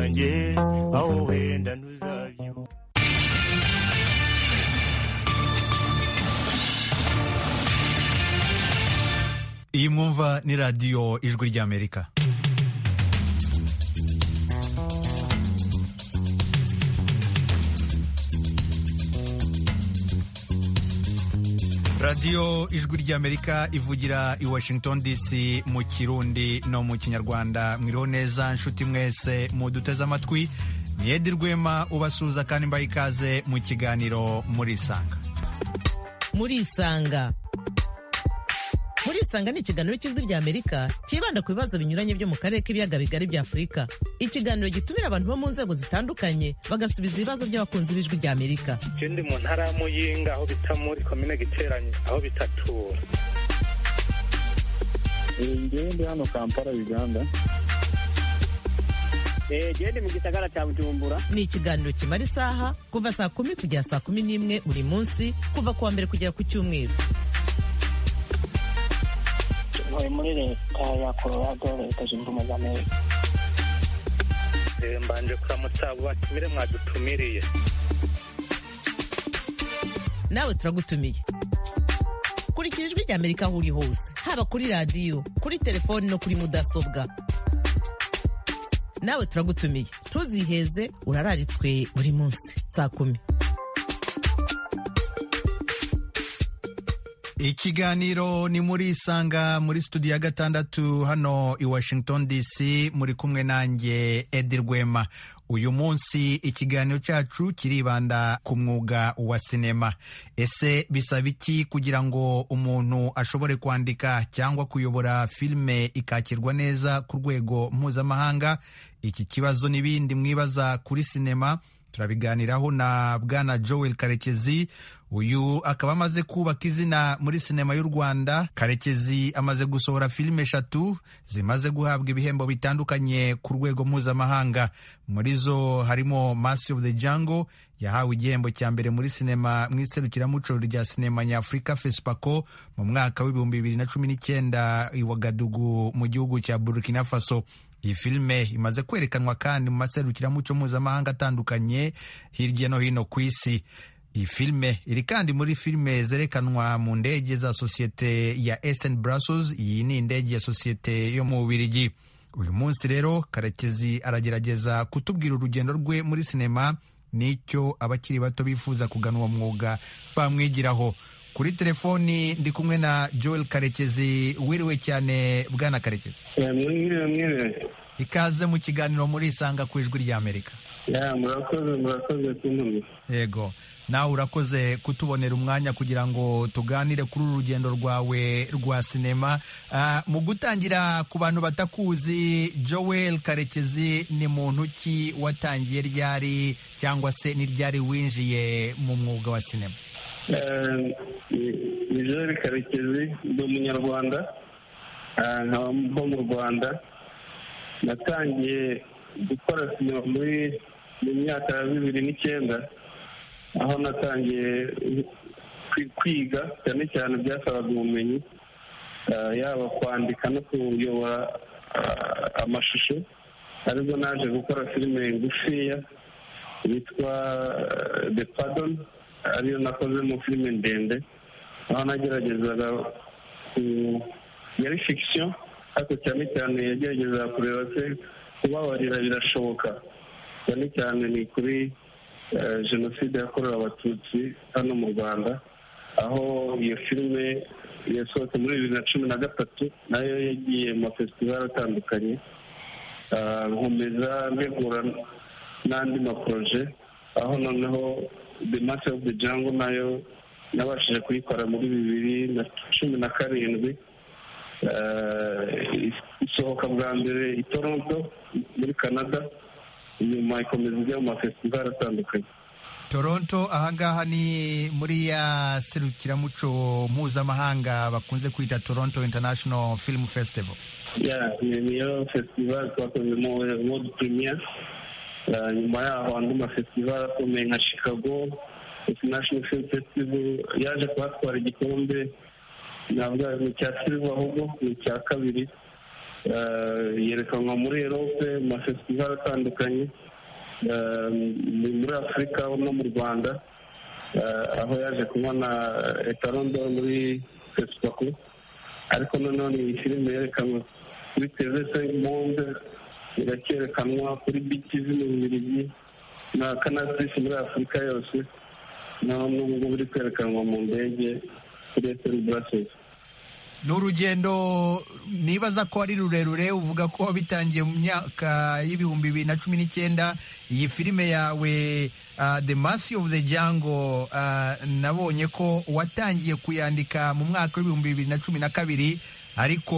zanjye aho wenda ntuzabyuka iyi mwumva ni radiyo ijwi ry'amerika radiyo ijwi ry'amerika ivugira i washington dc mu kirundi no mu kinyarwanda mwiriho neza nshuti mwese muduteze amatwi ni edi rwema ubasuhuza kandi mbaha ikaze mu kiganiro murisanga murisanga murisanga ni ikiganiro cy'ijwi ry'amerika cyibanda ku bibazo binyuranye byo mu karere k'ibiyaga bigari bya afurika ikiganiro gitumira abantu bo mu nzego zitandukanye bagasubiza ibibazo by'abakunzi b'ijwi ry'amerika je ndi mu ntara ya muyinga aho bita muri komine giteranyo aho bita tura ngewe ndi hano kampala uganda jewe ndi mu gisagara cya bujumbura ni ikiganiro kimara isaha kuva saa kumi kugera saa kumi n'imwe buri munsi kuva ku wa mbere kugera ku cyumweru ntuye muri leta ya colorado leta zunze ubumwe za amerika Eh, mbanje kuramutsa abo batumire mwadutumiriye nawe turagutumiye kurikira ijwi ry'amerika aho uri hose haba kuri radiyo kuri telefoni no kuri mudasobwa nawe turagutumiye ntuziheze urararitswe buri munsi saa kumi ikiganiro ni muri isanga muri studio ya gatandatu hano i washington dc muri kumwe nanjye edi rwema uyu munsi ikiganiro cyacu kiribanda ku mwuga wa sinema ese bisaba iki kugira ngo umuntu ashobore kwandika cyangwa kuyobora filime ikakirwa neza ku rwego mpuzamahanga iki kibazo n'ibindi mwibaza kuri sinema turabiganiraho na bwana joel karekezi uyu akaba amaze kubaka izina muri sinema y'u rwanda karekezi amaze gusohora filime eshatu zimaze guhabwa ibihembo bitandukanye ku rwego mpuzamahanga muri zo harimo masi ofu de jango yahawe igihembo cya mbere muri sinema mu iserukiramuco rya sinema nyafurika fesipako mu mwaka w'ibihumbi bibiri na cumi n'icyenda i wagadugu mu gihugu cya burkina faso iyi filime imaze kwerekanwa kandi mu maserukiramuco mpuzamahanga atandukanye hirya no hino ku isi iyi filime iri kandi muri filime zerekanwa mu ndege za sosiyete ya Eastern Brussels iyi ni indege ya sosiyete yo mu Bubiligi uyu munsi rero Karekezi aragerageza kutubwira urugendo rwe muri sinema n'icyo abakiri bato bifuza kugana uwo mwuga bamwigiraho kuri telefoni ndi kumwe na Joel Karekezi wiriwe cyane bwana Karekezi ya mwiriwe mwiriwe ikaze mu kiganiro murisanga ku ijwi ry'amerika ya murakoze murakoze kunkunda yego nawe urakoze kutubonera umwanya kugira ngo tuganire kuri uru rugendo rwawe rwa sinema Ah, mu gutangira ku bantu batakuzi joel karekezi ni muntu ki watangiye ryari cyangwa se ni ryari winjiye mu mwuga wa sinema Eh, ni- ni jean karekezi ndi umunyarwanda eh, nkaba mba mu rwanda natangiye gukora sinema muri mu myaka ya bibiri n'icyenda aho natangiye kwi- kwiga cyane cyane byasabaga ubumenyi eh, yaba kwandika no kuyobora ah, amashusho aribwo naje gukora filime ngufiya yitwa eh, The Pardon ariyo nakoze mu filime ndende aho nageragezaga ku yari fiction ariko cyane cyane yageragezaga kureba se kubabarira birashoboka cyane cyane ni kuri eh, jenoside yakorewe abatutsi hano mu rwanda aho iyo filime yasohotse muri bibiri na cumi na gatatu nayo yagiye mu mafesitivali atandukanye Ah, nkomeza ntegura n'andi maporoje aho noneho the master of the jungle nayo nabashije kuyikora muri bibiri na cumi na karindwi Ah, isohoka bwa mbere i toronto muri canada nyuma ikomeza ijya mu mafestivali atandukanye toronto ahangaha ni muri ya serukiramuco mpuzamahanga bakunze kwita toronto international film festival ya ni- niyo festival twakoze mu world premier Eh, nyuma yaho andi mafestival akomeye nka chicago international film festival yaje kuhatwara igikombe navuga ni icya silver ahubwo ni icya kabiri eh, yerekanwa muri erope mu mafesitival atandukanye eh, ni muri afurika no mu rwanda eh, aho yaje kunywa na etarondo muri fesipaku ariko nanone iyi filime yerekanwe kuri tv sengi monde irakerekanwa kuri bitizi mu bubiligi na kanatisi muri afurika yose naho n'ubu ngubu iri kwerekanwa mu ndege kuri eseri burasesi ni urugendo nibaza ko ari rurerure uvuga ko bitangiye mu myaka y'ibihumbi bibiri na cumi n'icyenda iyi filime yawe ah, the mercy of the jango nabonye ko watangiye kuyandika mu mwaka w'ibihumbi bibiri na cumi na kabiri ariko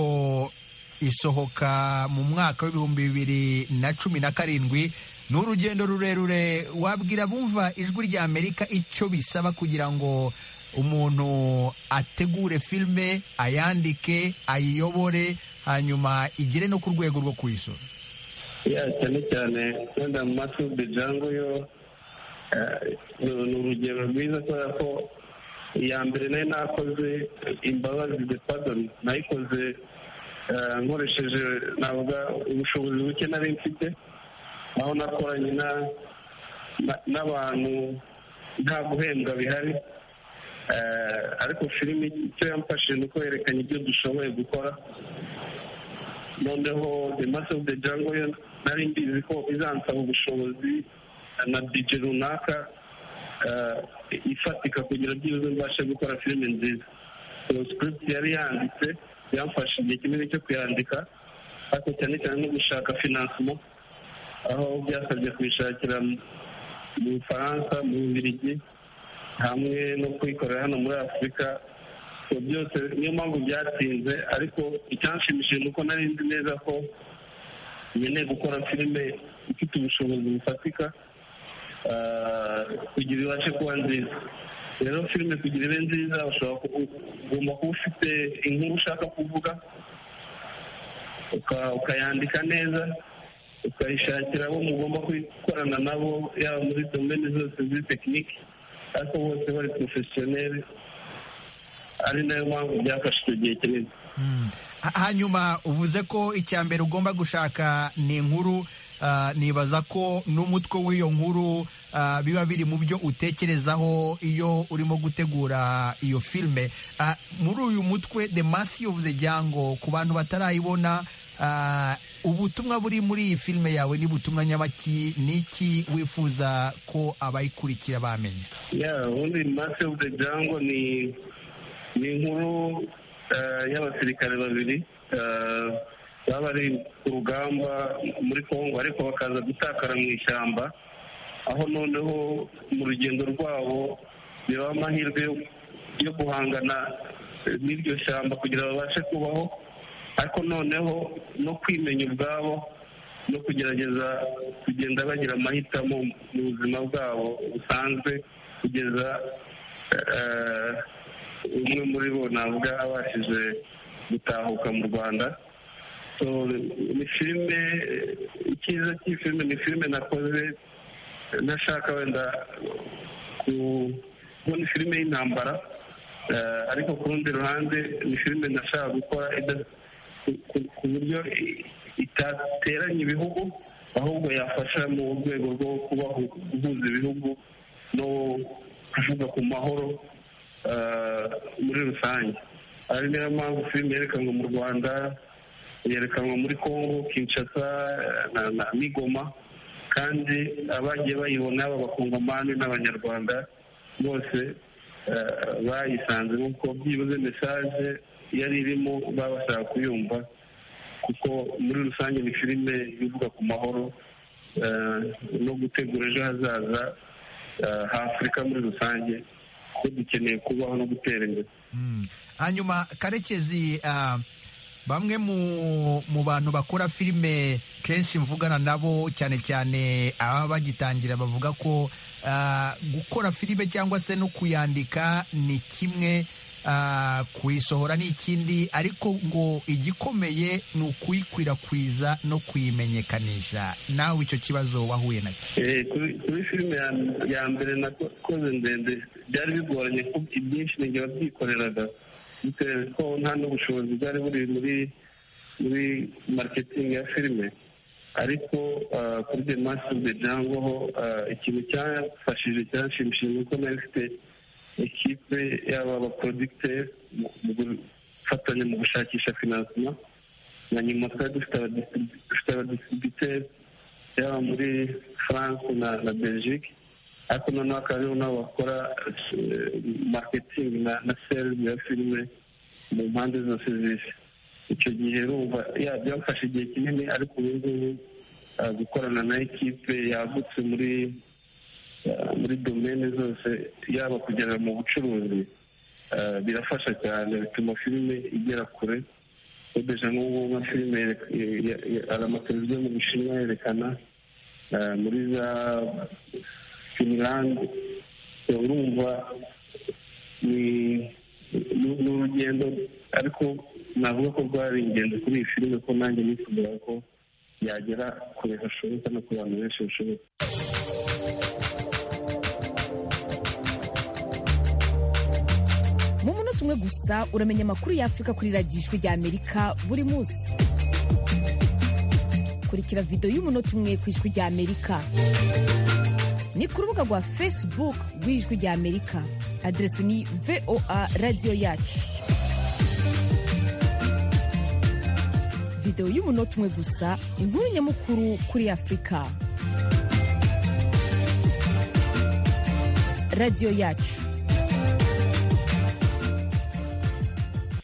isohoka mu mwaka w'ibihumbi bibiri na cumi na karindwi ni urugendo rurerure wabwira bumva ijwi rya amerika icyo bisaba kugira ngo umuntu ategure filime ayandike ayiyobore hanyuma igere no ku rwego rwo kuyisura ya cyane cyane wenda mu maso de jango yo eh, ni ni urugero rwiza kubera ko iya mbere nayo nakoze imbabazi de padoni nayikoze eh, nkoresheje navuga ubushobozi buke nari mfite aho nakoranye na- na- n'abantu nta guhembwa bihari Eh, ariko filime icyo yamfashije ni uko yerekanye ibyo dushoboye gukora noneho the mass of the jungle yo nari mbizi ko izansaba ubushobozi na bije runaka eh, ifatika kugira byibuze mbashe gukora filime nziza so script yari yanditse yamfashe igihe kinini cyo kuyandika ariko cyane cyane no gushaka financement aho byasabye kuyishakira mu- mu bufaransa mu bubiligi hamwe no kuyikorera hano muri afurika ibyo byose niyo mpamvu byatinze ariko icyanshimishije ni uko nari nzi neza ko nkeneye gukora filime ifite ubushobozi bufatika ah, kugira ibashe kuba nziza rero filime kugira ibe nziza ushobora ku- ugomba kuba ufite inkuru ushaka kuvuga uka- ukayandika neza ukayishakira abo mugomba gukorana nabo yaba muri domene zose ziri tekiniki ariko bose bari porofesiyoneri ari nayo mpamvu byafashe icyo gihe kinini Mm. Ha- hanyuma uvuze ko icya mbere ugomba gushaka ni inkuru ah, nibaza ko n'umutwe w'iyo nkuru ah, biba biri mu byo utekerezaho iyo urimo gutegura iyo filime Ah, muri uyu mutwe the mass of the jango ku bantu batarayibona ah, ubutumwa buri muri iyi filime yawe ni butumwa nyabaki ni iki wifuza ko abayikurikira bamenya ya ubundi mase de jango ni ni inkuru eh, y'abasirikare babiri eh, baba bari ku rugamba muri kongo ariko bakaza gutakara mu ishyamba aho noneho mu rugendo rwabo bibaha amahirwe yo- yo guhangana eh, n'iryo shyamba kugira babashe kubaho ariko noneho no kwimenya ubwabo no kugerageza kugenda bagira amahitamo mu buzima bwabo busanzwe kugeza eh, umwe muri bo navuga abashije gutahuka mu rwanda So, ni filime icyiza cy'iyi filime ni filime nakoze nashaka wenda ku- kubona filime y'intambara eh, ariko ku rundi ruhande ni filime nashaka gukora ida- ku- ku- ku buryo i- itateranya ibihugu ahubwo yafasha mu rwego rwo kubahu- guhuza ibihugu no kuvuga ku mahoro eh, muri rusange ari niyo mpamvu filime yerekanwa mu rwanda yerekanwa muri congo kinshasa eh, na, na migoma kandi abagiye bayibona b'abakongomani n'abanyarwanda bose eh, bayisanze kuko byibuze mesaje yari irimo baba bashaka kuyumva kuko muri rusange ni filime ivuga ku mahoro eh, no gutegura ejo hazaza eh, h'afurika muri rusange ko dukeneye kubaho no gutera imbere Mm. hanyuma karekezi ah, bamwe mu mu bantu bakora filime kenshi mvugana nabo cyane cyane ababa bagitangira bavuga ko ah, gukora filime cyangwa se no kuyandika ni kimwe ah, kuyisohora ni ikindi ariko ngo igikomeye ni ukuyikwirakwiza no kuyimenyekanisha nawe icyo kibazo wahuye nacyo Eh, kuri kuri filime ya- ya mbere nakoze ndende byari bigoranye ko ibyinshi ninjye wabyikoreraga bitewe ko nta n'ubushobozi bwari buri muri muri mariketingi ya filime ariko ah, kuri de masi de jango ho ah, ikintu cyafashije cyanshimishije ni uko nari mfite ekipe yaba abaporodikiteri mu gufatanya mu gushakisha finansima na nyuma twari dufite abadisitribu- dufite abadistributeri yaba muri france na na belgique ariko noneho akaba aribo nabo bakora eh, marketing na na sales ya filime mu mpande zose z'isi icyo gihe urumva ya byafashe igihe kinini ariko ubu ngubu ah, gukorana na ekipe yagutse muri ah, muri domene zose yaba kugera mu bucuruzi ah, birafasha cyane bituma filime igera kure udeje nk'ubu nka filime yere- ya- ya- hari amateleviziyo mu bushinwa yerekana ah, muri za finland urumva ni ni- ni urugendo ariko navuga ko rwari ingenzi kuri iyi filime ko nanjye nifuza ko yagera kure hashoboka no ku bantu benshi bashoboka mu munota umwe gusa uramenya amakuru y'afurika kuri radiyo ijwi ry'amerika buri munsi kurikira videwo y'umunota umwe ku ijwi ry'amerika ni ku rubuga rwa facebook rw'ijwi ry'amerika adresi ni voa radiyo yacu videwo y'umunota umwe gusa inkuru nyamukuru kuri afurika radiyo yacu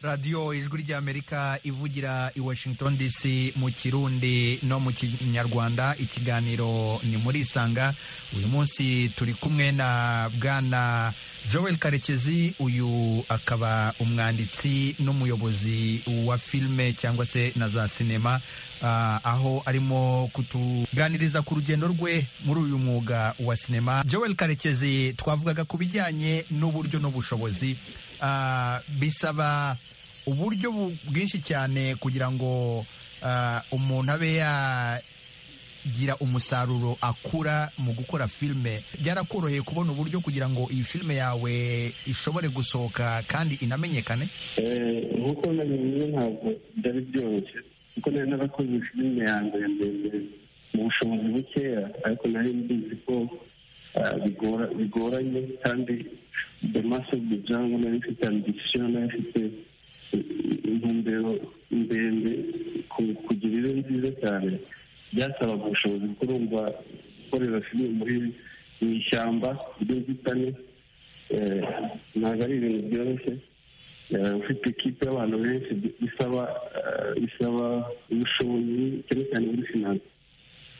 radiyo ijwi ry'amerika ivugira i washington dc mu kirundi no mu kinyarwanda ikiganiro ni muri isanga uyu munsi turi kumwe na bwana joel karekezi uyu akaba umwanditsi n'umuyobozi wa filime cyangwa se na za sinema ah, aho arimo kutuganiriza ku rugendo rwe muri uyu mwuga wa sinema joel karekezi twavugaga ku bijyanye n'uburyo n'ubushobozi Ah, bisaba uburyo bu- bwinshi cyane kugira ngo ah, umuntu abe yagira umusaruro akura mu gukora filime byarakoroheye kubona uburyo kugira ngo iyi filime yawe ishobore gusohoka kandi inamenyekane Eh, nk'uko nabivuze ntabwo byari byoroshye kuko nari narakoze filime ya mbere ndende mu bushobozi bukeya ariko nari mbizi ko ah, bigora- bigoranye kandi the mass of the jungle nari mfite ambisiyo nari mfite eh, intumbero ndende ku- kugira ibe nziza cyane byasabaga ubushobozi kuko urumva gukorera filime muri mu ishyamba ry'inzitane eh, ntabwo ari ibintu byoroshye Eh, ufite ikipe y'abantu benshi bi- bisaba eh, bisaba ubushobozi cyane cyane muri finance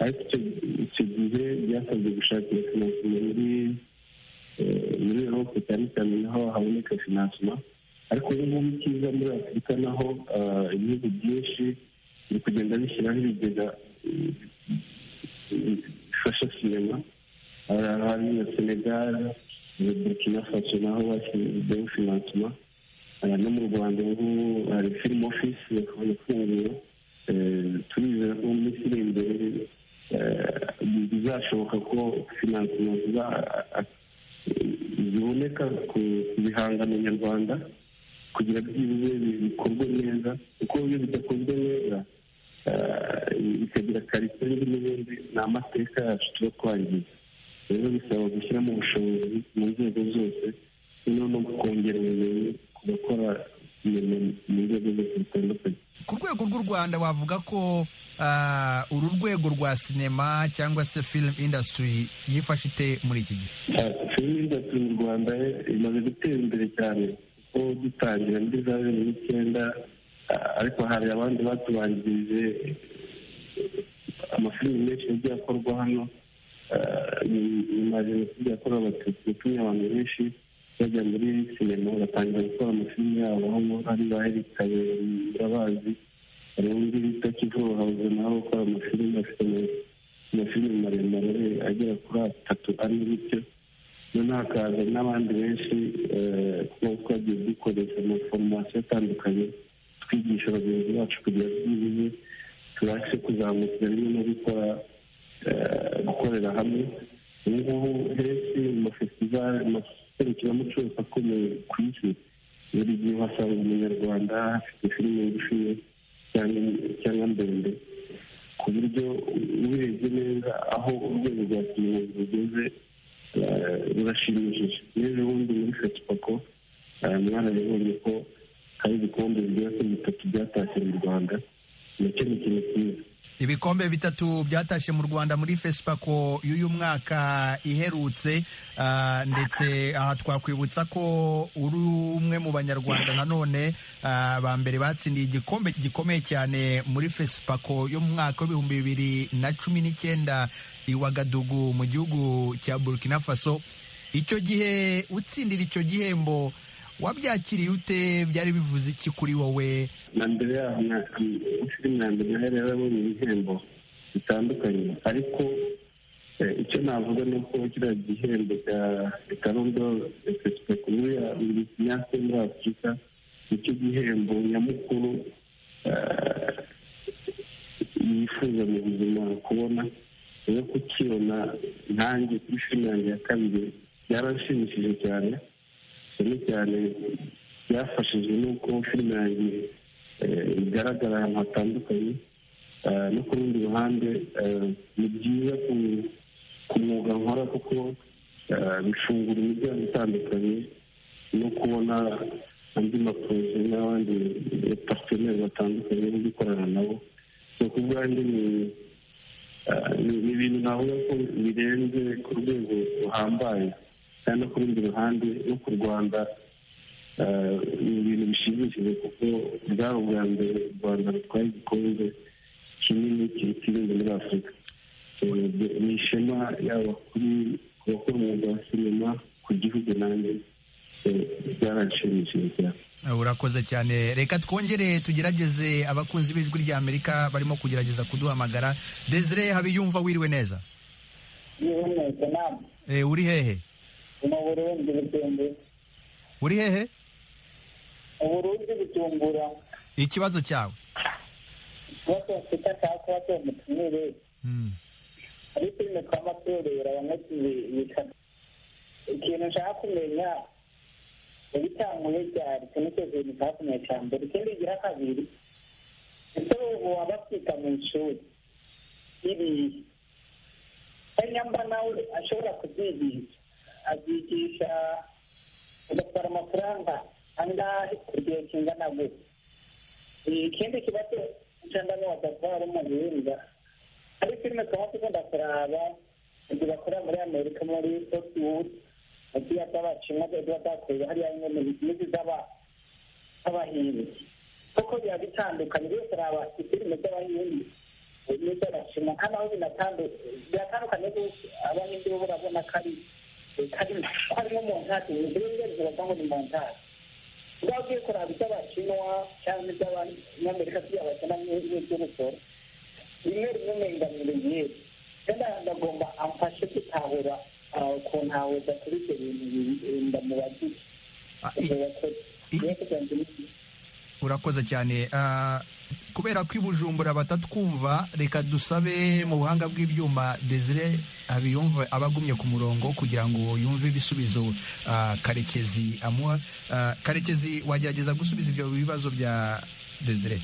ariko icyo- icyo gihe byasabye gushakira finansima muri eh, muri erope cyane cyane naho haboneka finansima ariko ubu ngubu icyiza muri afurika naho eh, ibihugu byinshi biri kugenda bishyiraho ibigega eh, eh, bifasha sinema hari ahantu na senegal na burkina faso naho bashyizeho finansima aha no mu rwanda ubu hari film office yakaba ifunguye Eh, turizera ko mu minsi iri imbere eh, bizashoboka ko finansima ziza- ziboneka ku bihangano nyarwanda kugira byibuze bi- bikorwe neza kuko iyo bidakozwe neza eh, bikagira karitere n'ibindi ni amateka yacu tuba twangiza rero bisaba gushyiramo ubushobozi mu nzego zose noneho no kongera ubumenyi ku bakora ibintu mu nzego zose zitandukanye ku rwego rw'u rwanda wavuga ko ah, uru rwego rwa sinema cyangwa se film industry yifashe ite muri iki gihe filime industry mu rwanda eh, imaze gutera imbere cyane kuko dutangira muri za bibiri n'icyenda ah, ariko hari abandi batubanjirije amafilimi menshi yagiye akorwa hano ah, ny- nyuma ya jenoside yakorewe abatutsi yatumye abantu benshi bajya muri sinema batangira gukora amafilimi yabo hano hari ba Eric Kabera murabazi hari undi bita Kivuba House nawe ukora amafilimi afite ama- amafilimi maremare agera kuri atatu ane bityo noneho hakaza n'abandi benshi eh, kuba twagiye dukoresha amaforomasiyo atandukanye twigisha bagenzi bacu kugira byibuze tubashe kuzamukira rimwe no gukora eh, gukorera hamwe ubu ngubu henshi mu mafestivali mu maserukiramuco yose akomeye ku isi buri gihe uhasanga umunyarwanda afite filime ngufi cyangwa ndende ku buryo ubirebye neza aho urwego rwa kiyobozi rugeze rurashimishije rero ubundi muri fetipako mwarabibonye ko hari ibikombe bigera kuri bitatu byatashye mu rwanda nacyo ni ikintu cyiza ibikombe bitatu byatashye mu rwanda muri fesipako y'uyu mwaka iherutse ah, ndetse aha twakwibutsa ko uri umwe mu banyarwanda nanone ah, ba mbere batsindiye igikombe gikomeye cyane muri fesipako yo mu mwaka w'ibihumbi bibiri na cumi n'icyenda i wagadugu mu gihugu cya burkina faso icyo gihe utsindira icyo gihembo wabyakiriye ute byari bivuze iki kuri wowe na mbere yaho na filime na mbere nayo rero yabonye ibihembo bitandukanye ariko eh, icyo navuga ni uko kiriya gihembo cya etarondo efesipeku muri nyase muri afurika nicyo gihembo nyamukuru eh, yifuza mu buzima kubona rero kukibona nkanjye kuri filime yanjye ya kabiri byaranshimishije cyane cyane cyane byafashijwe n'uko filime yanjye eh, igaragara ahantu hatandukanye Ah, no ku rundi ruhande eh, ni byiza ku- ku mwuga nkora kuko ah, bifungura imiryango itandukanye no kubona andi maproje n'abandi parteneri batandukanye bo gukorana nabo so ku bwanjye ni ah, ni- ni ibintu navuga ko birenze ku rwego ruhambaye kandi no ku rundi ruhande no ku rwanda eh, ni ibintu bishimishije kuko bwari ubwa mbere u rwanda rutwaye igikombe kinini kirikirinde muri afurika Eh, ni ishema yaba kuri ku bakora umwuga wa sinema ku gihugu nanjye eh, byaranshimishije cyane urakoze cyane reka twongere tugerageze abakunzi b'ijwi ry'amerika barimo kugerageza kuduhamagara desire habiyumva wiriwe neza y'umwete nama Eh, uri hehe mu burundi butumbura uri hehe mu burundi butumbura ikibazo cyawe ikibazo mfite ashaka kuba cyomutumire Hmm. ari filime twaba tureba bamwe bikana ikintu nshaka kumenya ibitanguye byari kimwe cyo kintu nshaka kumenya cya mbere ikindi gira kabiri ese ubu waba afurika mu ishuri iriya kandi nyamba nawe ashobora kubyigisha abyigisha agatwara amafaranga angahe ku gihe kingana gutya ikindi kibazo cyangwa ni wadatwara umurinda hari filime tuba tugomba kuraba ibyo bakora muri amerika muri hollywood agiye z'abashinwa ziba zakorera hariya nyine n'izi z'aba z'abahindi kuko biba bitandukanye byose araba ifilime z'abahindi n'iz'abashinwa kandi aho binatandukanye biratandukanye gusa abahindi bo barabona ko ari kari ari nko mu ntasi ibyo ngibyo bivuga ngo ni mu ntasi ubwo ugiye kuraba iby'abashinwa cyangwa iby'abanyamerika by'abakina n'iby'umusoro rimwe rimwe umenganira igihe kandi ndagomba amfashe gutahura ah, ukuntu hahuza kuri ibyo bintu birinda mu bagize Ah, i- ibyo yakoze i- Niyo kugira ngo ni- urakoze cyane Ah, kubera ko i bujumbura batatwumva reka dusabe mu buhanga bw'ibyuma desire abiyumva abagumye ku murongo kugira ngo yumve ibisubizo ah, karekezi amuha Ah, karekezi wagerageza gusubiza ibyo bibazo bya desire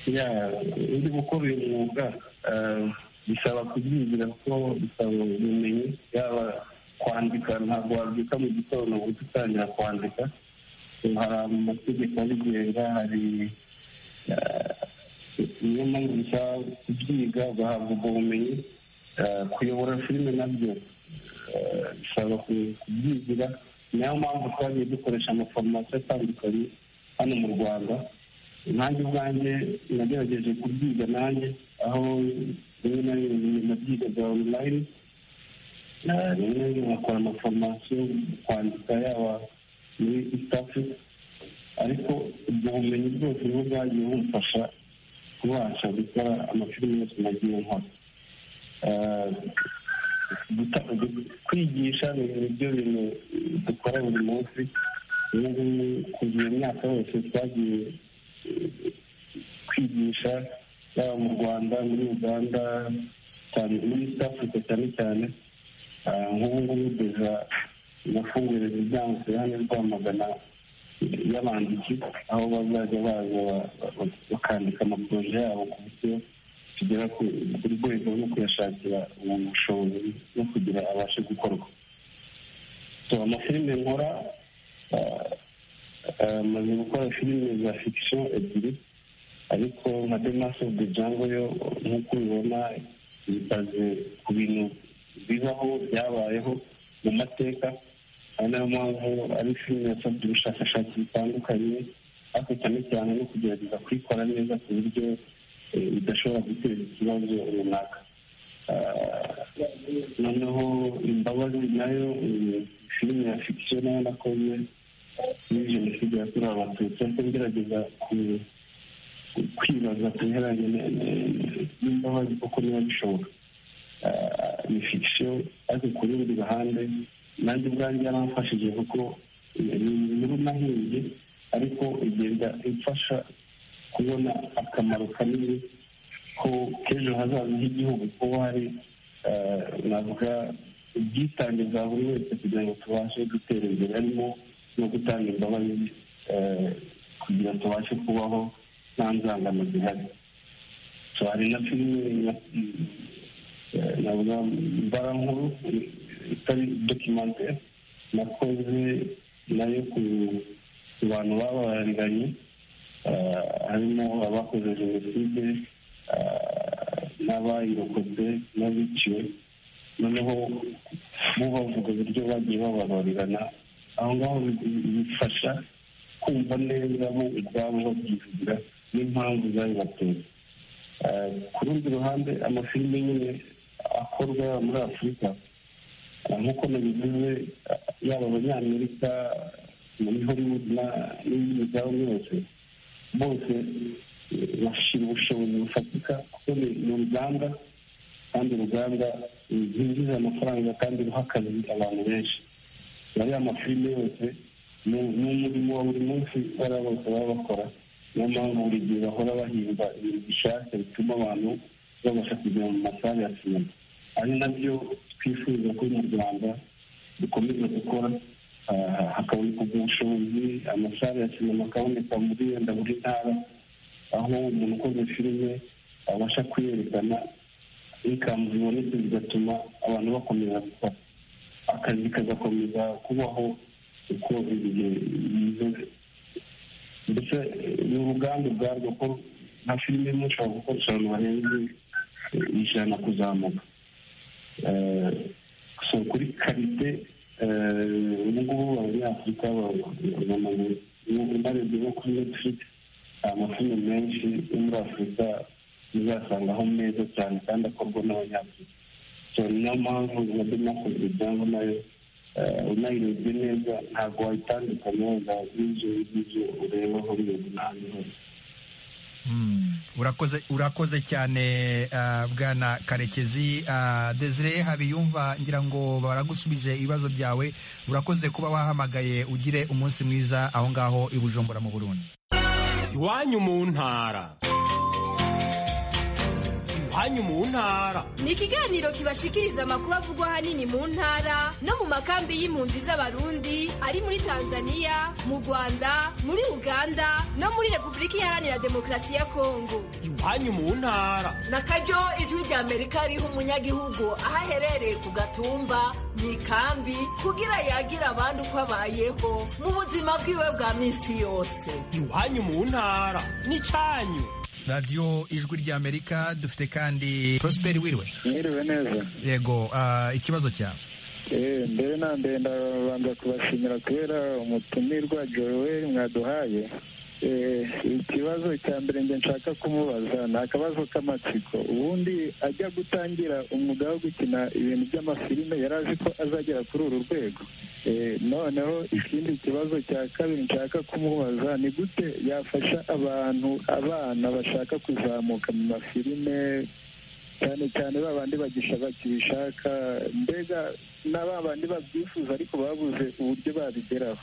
ya undi gukora uyu mwuga eh, bisaba kubyigira kuko bisaba ubumenyi yaba kwandika ntabwo wabyuka mu gitondo ngo uhite utangira kwandika Eh, hari amategeko abigenga hari eh, niyo mpamvu bisaba kubyiga ugahabwa ubwo bumenyi Eh, kuyobora filime nabyo eh, bisaba ku- kubyigira niyo mpamvu twagiye dukoresha amaforomasiyo atandukanye hano mu rwanda nanjye ubwanjye nagerageje kubyiga nanjye aho rimwe na rimwe nabyiga bya online Eh, rimwe na rimwe nkakora amaforomasiyo kwandika yaba muri east africa ariko ubwo bumenyi bwose niho bwagiye bumfasha kubasha gukora amafilime yose nagiye nkora Eh, guta- gu- kwigisha ni nibyo bintu dukora buri munsi ubu ngubu kuva iyo myaka yose twagiye kwigisha yaba mu rwanda muri uganda cyane muri east africa cyane cyane Ah, nk'ubu ngubu deza nafunguye imiryango ku ruhande rwamagana y'abanditsi aho bazajya baza bakandika amaporoje yabo ku buryo tugera ku rwego no kuyashakira umuntu ubushobozi no kugira abashe gukorwa so amafilime nkora maze gukora filime za fikisiyo ebyiri ariko nka demasi ofu de jango yo nk'uko ubibona yitaze ku bintu bibaho byabayeho mu mateka ari nayo mpamvu ari filime yasabye ubushakashatsi butandukanye ariko cyane cyane no kugerageza kuyikora neza ku buryo idashobora guteza ikibazo runaka noneho imbabazi nayo filime ya fikisiyo nayo nakoze muri jenoside yakorewe abatutsi ariko ngerageza kwibaza ku biheranye n'imbabazi kuko niba bishoboka ni fikisiyo ariko ku rundi ruhande nanjye ubwanjye yaramfashije kuko ni inkuru nahimbye ariko igenda imfasha kubona akamaro kanini ko k'ejo hazaza h'igihugu kuba hari navuga ubwitange bwa buri wese kugira ngo tubashe gutera imbere harimo no gutanga imbabazi kugira ngo tubashe kubaho nta nzangano zihari hari na filime navuga mbarankuru itari dokimantere nakoze nayo ku bantu babariranye harimo abakoze jenoside n'abayirokotse n'abiciwe noneho bo bavuga uburyo bagiye bababarirana aho ngaho bifasha kumva neza bo ubwabo babyivugira n'impamvu zabibateye ku rundi ruhande amafilime nyine akorwa muri afurika nk'uko nabivuze yaba abanyamerika muri hollywood n'ibindi byabo byose bose bashyira ubushobozi bufatika kuko ni uruganda kandi uruganda rwinjiza amafaranga kandi ruha akazi abantu benshi ariya mafilime yose ni umurimo wa buri munsi bariya bose baba bakora niyo mpamvu buri gihe bahora bahimba ibintu bishyashya bituma abantu babasha kujya mu masare ya sinema ari nabyo twifuza ko mu rwanda dukomeza gukora hakaboneka ubwo bushobozi amasare ya sinema akaboneka muri wenda buri ntara aho umuntu ukoze filime abasha kuyerekana inkamu zibonetse bigatuma abantu bakomeza gukora akazi kagakomeza kubaho uko ibihe bize ndetse ni uruganda ubwarwo ko nka filime imwe ushobora gukoresha abantu barenze ijana kuzamuka so kuri karite ubu ngubu abanyafurika unarebye nko kuri netifurikisi amafilime menshi yo muri afurika uzasangaho meza cyane kandi akorwa n'abanyafurika so niyo mpamvu na demokarasi cyangwa nayo unayirebye neza ntabwo wayitandukanya wenda n'ibyo ngibyo ureba muri iyo n'ahandi hose urakoze cyane bwana karekezi desire habiyumva ngira ngo baragusubije ibibazo byawe urakoze kuba wahamagaye ugire umunsi mwiza aho ngaho i bujumbura mu burundi iwanyu mu ntara iwanyu mu ntara ni ikiganiro kibashikiriza amakuru avugwa ahanini mu ntara no mu makambi y'impunzi z'abarundi ari muri tanzania mu rwanda muri uganda no muri repubulika iharanira demokarasi ya kongo iwanyu mu ntara na karyo ijwi rya amerika riha umunyagihugu aho aherereye ku gatumba mu ikambi kugira yagira abandi uko abayeho mu buzima bwiwe bwa minsi yose iwanyu mu ntara ni cyanyu radiyo ijwi ry'amerika dufite kandi prosper wiriwe mwiriwe neza yego ikibazo cyawe mbere na mbere ndabanza kubashimira kubera umutumirwa joel mwaduhaye ikibazo cya mbere njye nshaka kumubaza ni akabazo k'amatsiko ubundi ajya gutangira umwuga wo gukina ibintu by'amafilime yari azi ko azagera kuri uru rwego noneho ikindi kibazo cya kabiri nshaka kumubaza ni gute yafasha abantu abana bashaka kuzamuka mu mafilime cyane cyane ba bandi bakibishaka mbega na ba bandi babyifuza ariko babuze uburyo babigeraho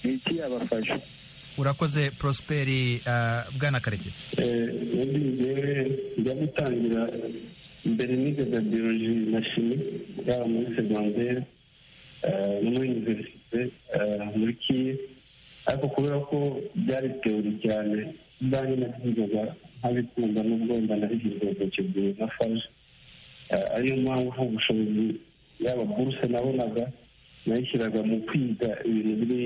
ni iki yabafasha urakoze prosperi bwana karekezi ubundi njyewe njya gutangira mbere nigaga biyoloji na shimi yaba muri segonderi no muri univerisite muri kiye ariko kubera ko byari teori cyane nanjye nabyigwaga nkabikunda n'ubwo mba nabihirwa gutegura na faruje ariyo mpamvu ubushobozi yaba buruse nabonaga nayishyiraga mu kwiga ibintu biri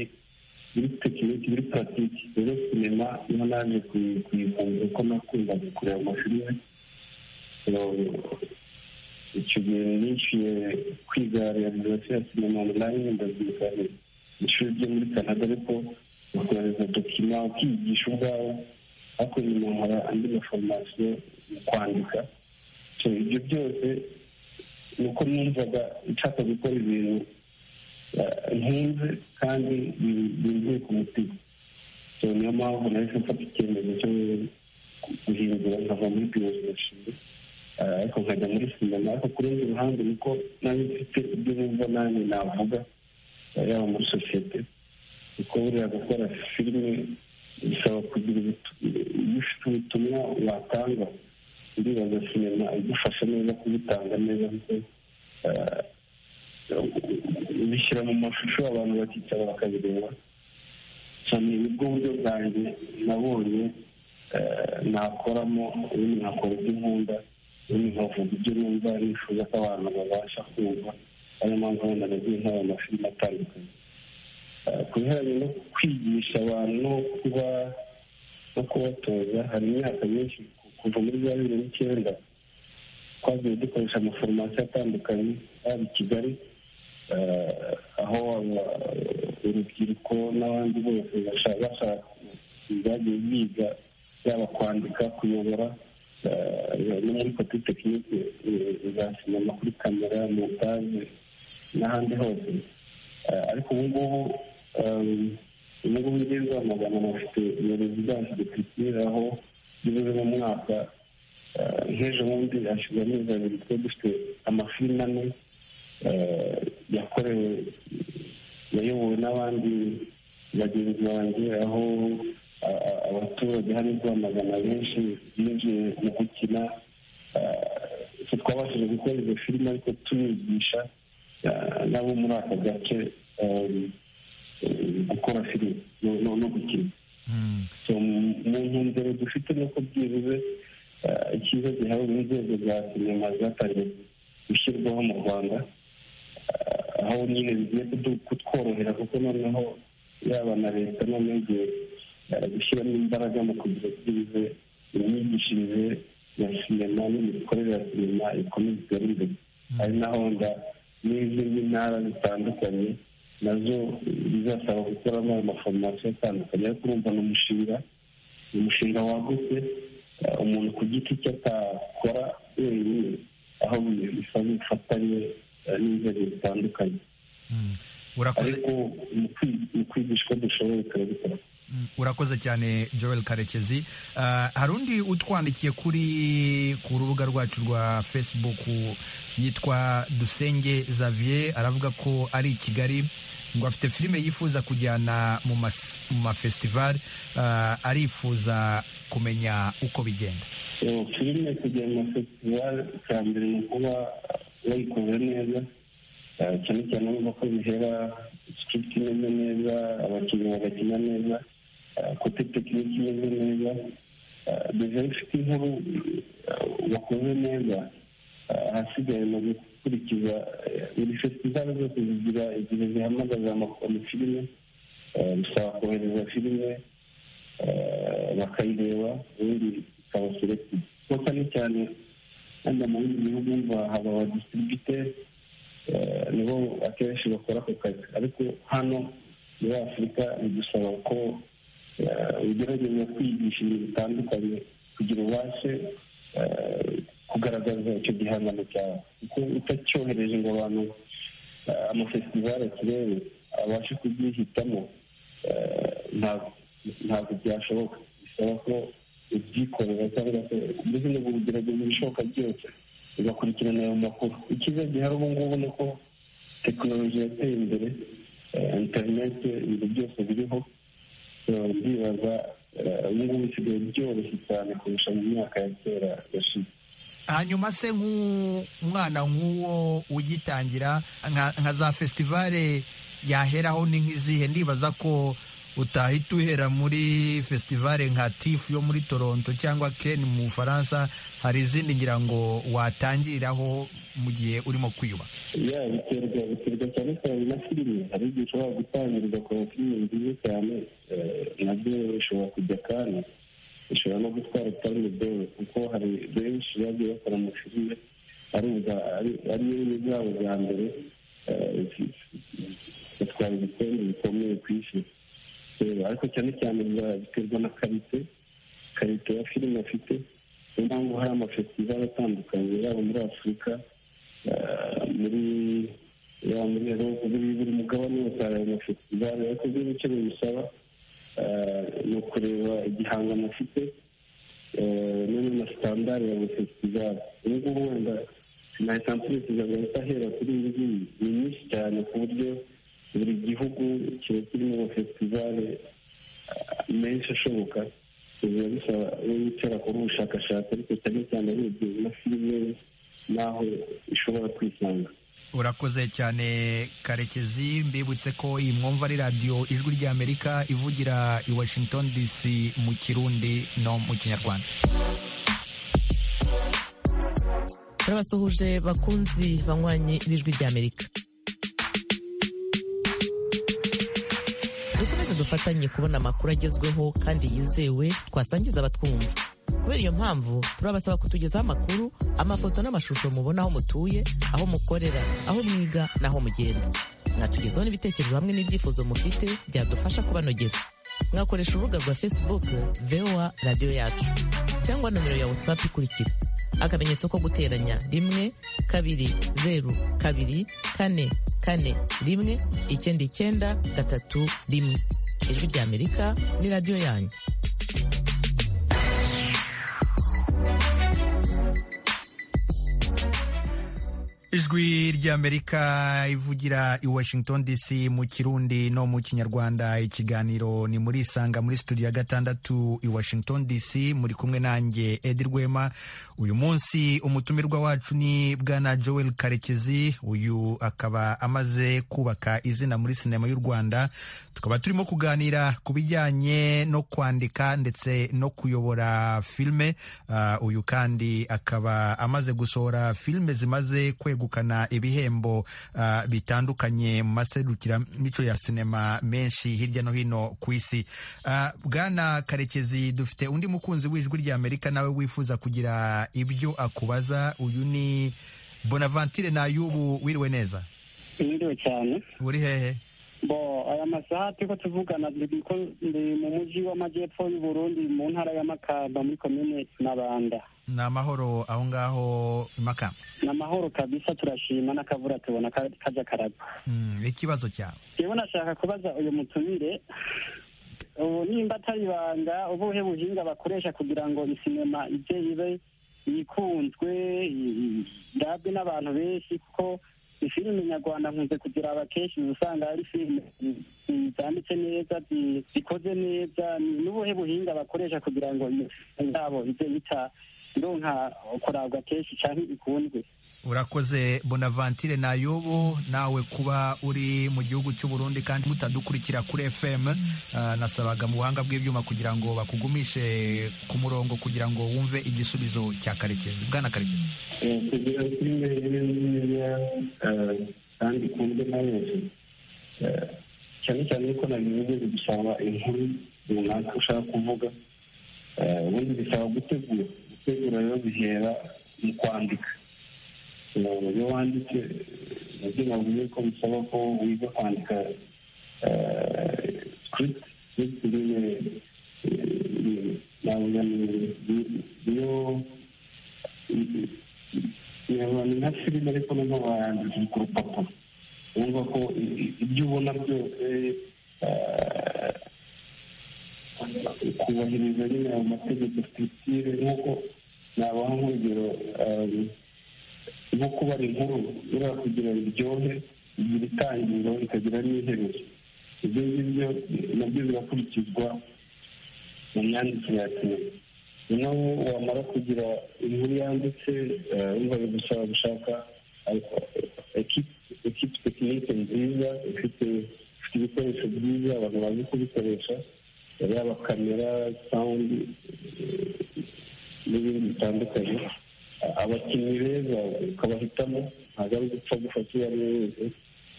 biri tekiniki biri paratiki rero sinema niho naje kuyivumba ko nakundaga kureba amafilime icyo gihe nishyuye kwiga realizasiyo ya sinema onulayini ndabyiga ishuri ryo muri canada ariko ukohereza dokima ukiyigisha ubwawe ariko nyuma nkora andi maforomasiyo mu kwandika ibyo byose ni uko numvaga nshaka gukora ibintu ntunze kandi byuzuye ku mutima niyo mpamvu nahise mfata icyemezo cyo guhindura nkava muri biyozashinga ariko nkajya muri sinema ariko ku rundi ruhande niko nayo mfite ibyo numva nanjye navuga yaba muri sosiyete kuko buriya gukora filime bisaba kugira iyo ufite ubutumwa watanga uribaza sinema igufasha neza kubitanga neza kuko ubishyira mu mashusho abantu bakicara bakabireba cyane nibwo buryo bwanjye nabonye nakoramo ubundi nkakora ibyo nkunda ubundi nkavuga ibyo numva nifuza ko abantu babasha kumva ariyo mpamvu wenda nagiye nk'ayo mashuri atandukanye ku bihereranye no kwigisha abantu no kuba no kubatoza hari imyaka myinshi kuva muri za bibiri n'icyenda twagiye dukoresha amaforomasiyo atandukanye yaba i kigali aho urubyiruko n'abandi bose bashaka ibyagiye biga yaba kwandika kuyobora no muri kopi tekinike za sinema kuri kamera montage n'ahandi hose ariko ubu ngubu ubu ngubu ngeze amagana bafite ubuyobozi bwacu dufitiye aho bivuze mu mwaka nk'ejo bundi hashize amezi abiri twari dufite amafilime ane yakorewe yayobowe n'abandi bagenzi banjye aho abaturage hari rwamagana benshi binjiye mu gukina twabashije gukora izo filime ariko tubigisha nabo muri aka gace gukora filime no gukina mu ntumbero dufite nuko byibuze icyiza gihawe n'inzego za sinema zatangiye gushyirwaho mu rwanda aho nyine bigiye kutworohera kuko noneho yaba na leta noneho igiye gushyiramo imbaraga mu kugira byibuze imyigishirize ya sinema n'imikorere ya sinema ikomeza itere imbere ari naho nda n'izindi ntara zitandukanye nazo bizasaba gukoramo ayo maforomasiyo atandukanye ariko urumva ni umushinga ni umushinga wagutse umuntu ku giti cye atakora wenyine aho bisaba ubufatanye n'inzego zitandukanye ariko mu kwigisha uko dushoboye turabikora urakoze cyane joel karekezi hari undi utwandikiye kuri ku rubuga rwacu rwa facebook yitwa dusenge xavier aravuga ko ari i kigali ngo afite filime yifuza kujyana mu mafesitivali arifuza kumenya uko bigenda filime kujya mu mafesitivali icya mbere ni ukuba wayikoze neza cyane cyane urumva ko bihera sikiriti imeze neza abakinnyi bagakina neza kote tekiniki imeze neza devayi ufite inkuru wakoze neza ahasigaye mu gukurikiza buri festivali zose zigira igihe zihamagaza amafilime bisaba kohereza filime bakayireba ubundi ikaba selected kuko cyane cyane wenda mu bindi bihugu mva haba abadistributeri nibo akenshi bakora ako kazi ariko hano muri afurika bidusaba ko ugerageza kwigisha ibintu bitandukanye kugira ubashe kugaragaza icyo gihangano cyawe kuko utacyohereje ngo abantu amafesitivali akirebe abashe kubyihitamo ntabwo byashoboka bisaba ko ubyikorera cyangwa se mbese no kugerageza ibishoboka byose ugakurikirana ayo makuru icyiza gihari ubu ngubu ni uko tekinoloji yateye imbere interineti ibintu byose biriho ndibaza ubu ngubu bisigaye byoroshye cyane kurusha mu myaka ya kera yashize hanyuma se nk'umwana nk'uwo ugitangira nka za festivale yaheraho ni nk'izihe ndibaza ko utahita uhera muri fesitivale nka tifu yo muri toronto cyangwa keni mu bufaransa hari izindi ngira ngo watangiriraho mu gihe urimo kwiyubaka ya biterwa biterwa cyane cyane na filime hari igihe ushobora gutangirira ukora filime nziza cyane nabyo bishobora kujya kandi bishobora no gutwara kandi dola kuko hari benshi bagiye bakora amafilime ari yo bwabo bwa mbere batwara ibikombe bikomeye ku isi ariko cyane cyane biterwa na karite karite ya filime afite niyo mpamvu hari amafestivale atandukanye yaba muri afurika muri yaba muri erope buri mugabane wose hari amafestivale ariko byo icyo bimusaba ni ukureba igihangano afite n'ayo masitandari ya amafestivale ubu ngubu wenda sinahita mpfurikiza agahita ahera kuri iyi ngiyi ni myinshi cyane ku buryo buri gihugu kiba kirimo amafestivale menshi ashoboka biba bisaba iyo wicara kuri ubushakashatsi ariko cyane cyane arebye na filime n'aho ishobora kwisanga urakoze cyane karekezi mbibutse ko iyi mwumva ari radiyo ijwi ry'amerika ivugira i washington dc mu kirundi no mu kinyarwanda turabasuhuje bakunzi banywanye b'ijwi ry'amerika dukomeze dufatanye kubona amakuru agezweho kandi yizewe twasangiza abatwumva kubera iyo mpamvu turabasaba kutugezaho amakuru amafoto n'amashusho mubona aho mutuye aho mukorera aho mwiga n'aho mugenda mwatugezaho n'ibitekerezo hamwe n'ibyifuzo mufite byadufasha kubanogera mwakoresha urubuga rwa facebook voa radiyo yacu cyangwa nomero ya whatsapp ikurikira akamenyetso ko guteranya rimwe kabiri zeru kabiri kane kane rimwe icyenda icyenda gatatu rimwe ijwi ry'amerika ni radiyo yanyu ijwi ry'amerika ivugira i washington dc mu kirundi no mu kinyarwanda ikiganiro ni muri isanga muri studio ya gatandatu i washington dc muri kumwe nanjye edi rwema uyu munsi umutumirwa wacu ni bwana joel karekezi uyu akaba amaze kubaka izina muri sinema y'u rwanda tukaba turimo kuganira ku bijyanye no kwandika ndetse no kuyobora filime uh, uyu kandi akaba amaze gusohora filime zimaze kwegukana ibihembo uh, bitandukanye mu maserukiramico ya sinema menshi hirya no hino ku isi uh, bwana karekezi dufite undi mukunzi w'ijwi ry'amerika nawe wifuza kugira ibyo akubaza uyu ni bonavantire nayubu wiriwe neza wiriwe cyane uri hehe bo aya masaha turiko tuvugana ko ndi mu muji w'amajyepfo y'uburundi mu ntara ya makamba muri komine mabanda ni amahoro aho ngaho makamba ni amahoro kabisa turashima n'akavura tubona kajya karagwa ikibazo cyawe yewe nashaka kubaza uyu mutumire ubu nimba atari ibanga ubuhe buhinga bakoresha kugira ngo isinema ijye ibe yikunzwe irabwe n'abantu benshi kuko filime nyarwanda nkunze kugira abakenshi usanga ari filime zanditse neza zikoze neza n'ubuhe buhinga bakoresha kugira ngo yabo ibyo bita ironka kurabwa kenshi cyane ikunzwe urakoze bonavantire nayobo nawe kuba uri mu gihugu cy'u Burundi kandi mutadukurikira kuri fm nasabaga mu buhanga bw'ibyuma kugira ngo bakugumishe ku murongo kugira ngo wumve igisubizo cya karekezi bwana karekezi kugira ngo filime ibe nziza kandi ikunzwe na benshi cyane cyane ko na bivuze bigusaba inkuru runaka ushaka kuvuga ubundi bisaba gutegura gutegura rero bihera mu kwandika iyo wanditse nabyo bavuze ko bisaba ko wiga kwandika script filime navuga niyo abantu nka filime ariko noneho barandikira ku rupapuro wumva ko ibyo ubona byose kubahiriza nyine ayo mategeko sitire nk'uko nabaha nk'urugero nko kubara inkuru buriya kugira biryohe bigira itangiriro bikagira n'iherezo ibyo ngibyo nabyo birakurikizwa mu myandikire ya sinema noneho wamara kugira inkuru yanditse wumva bigusaba gushaka ekipi tekinike nziza ifite ibikoresho byiza abantu bazi kubikoresha yaba kamera sawundi n'ibindi bitandukanye abakinnyi beza ukabahitamo ntabwo ari gupfa gufata uwo ari we wese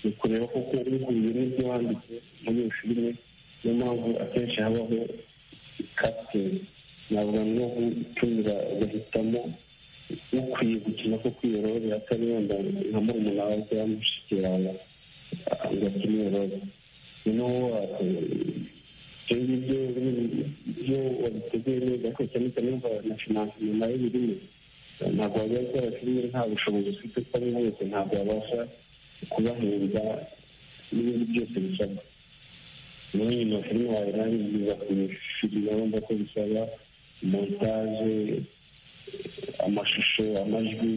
ni ukureba koko uhuye n'ibyo wanditse muri iyo filime niyo mpamvu akenshi habaho kapiteni navuga no gutumira ugahitamo ukwiye gukina ko kwiyororera atari wenda nka murumuna wawe cyangwa mushiki wawe agakina iyororera noneho ibyo ngibyo byo wabiteguye neza ko cyane cyane wumva na finanse nyuma y'ibirimo ntabwo wajya gukora filime nta bushobozi ufite ko ari wese ntabwo wabasha kubahemba n'ibindi byose bisabwa muri iyi mafilime wawe nawe biza ku filime urumva ko bisaba montage amashusho amajwi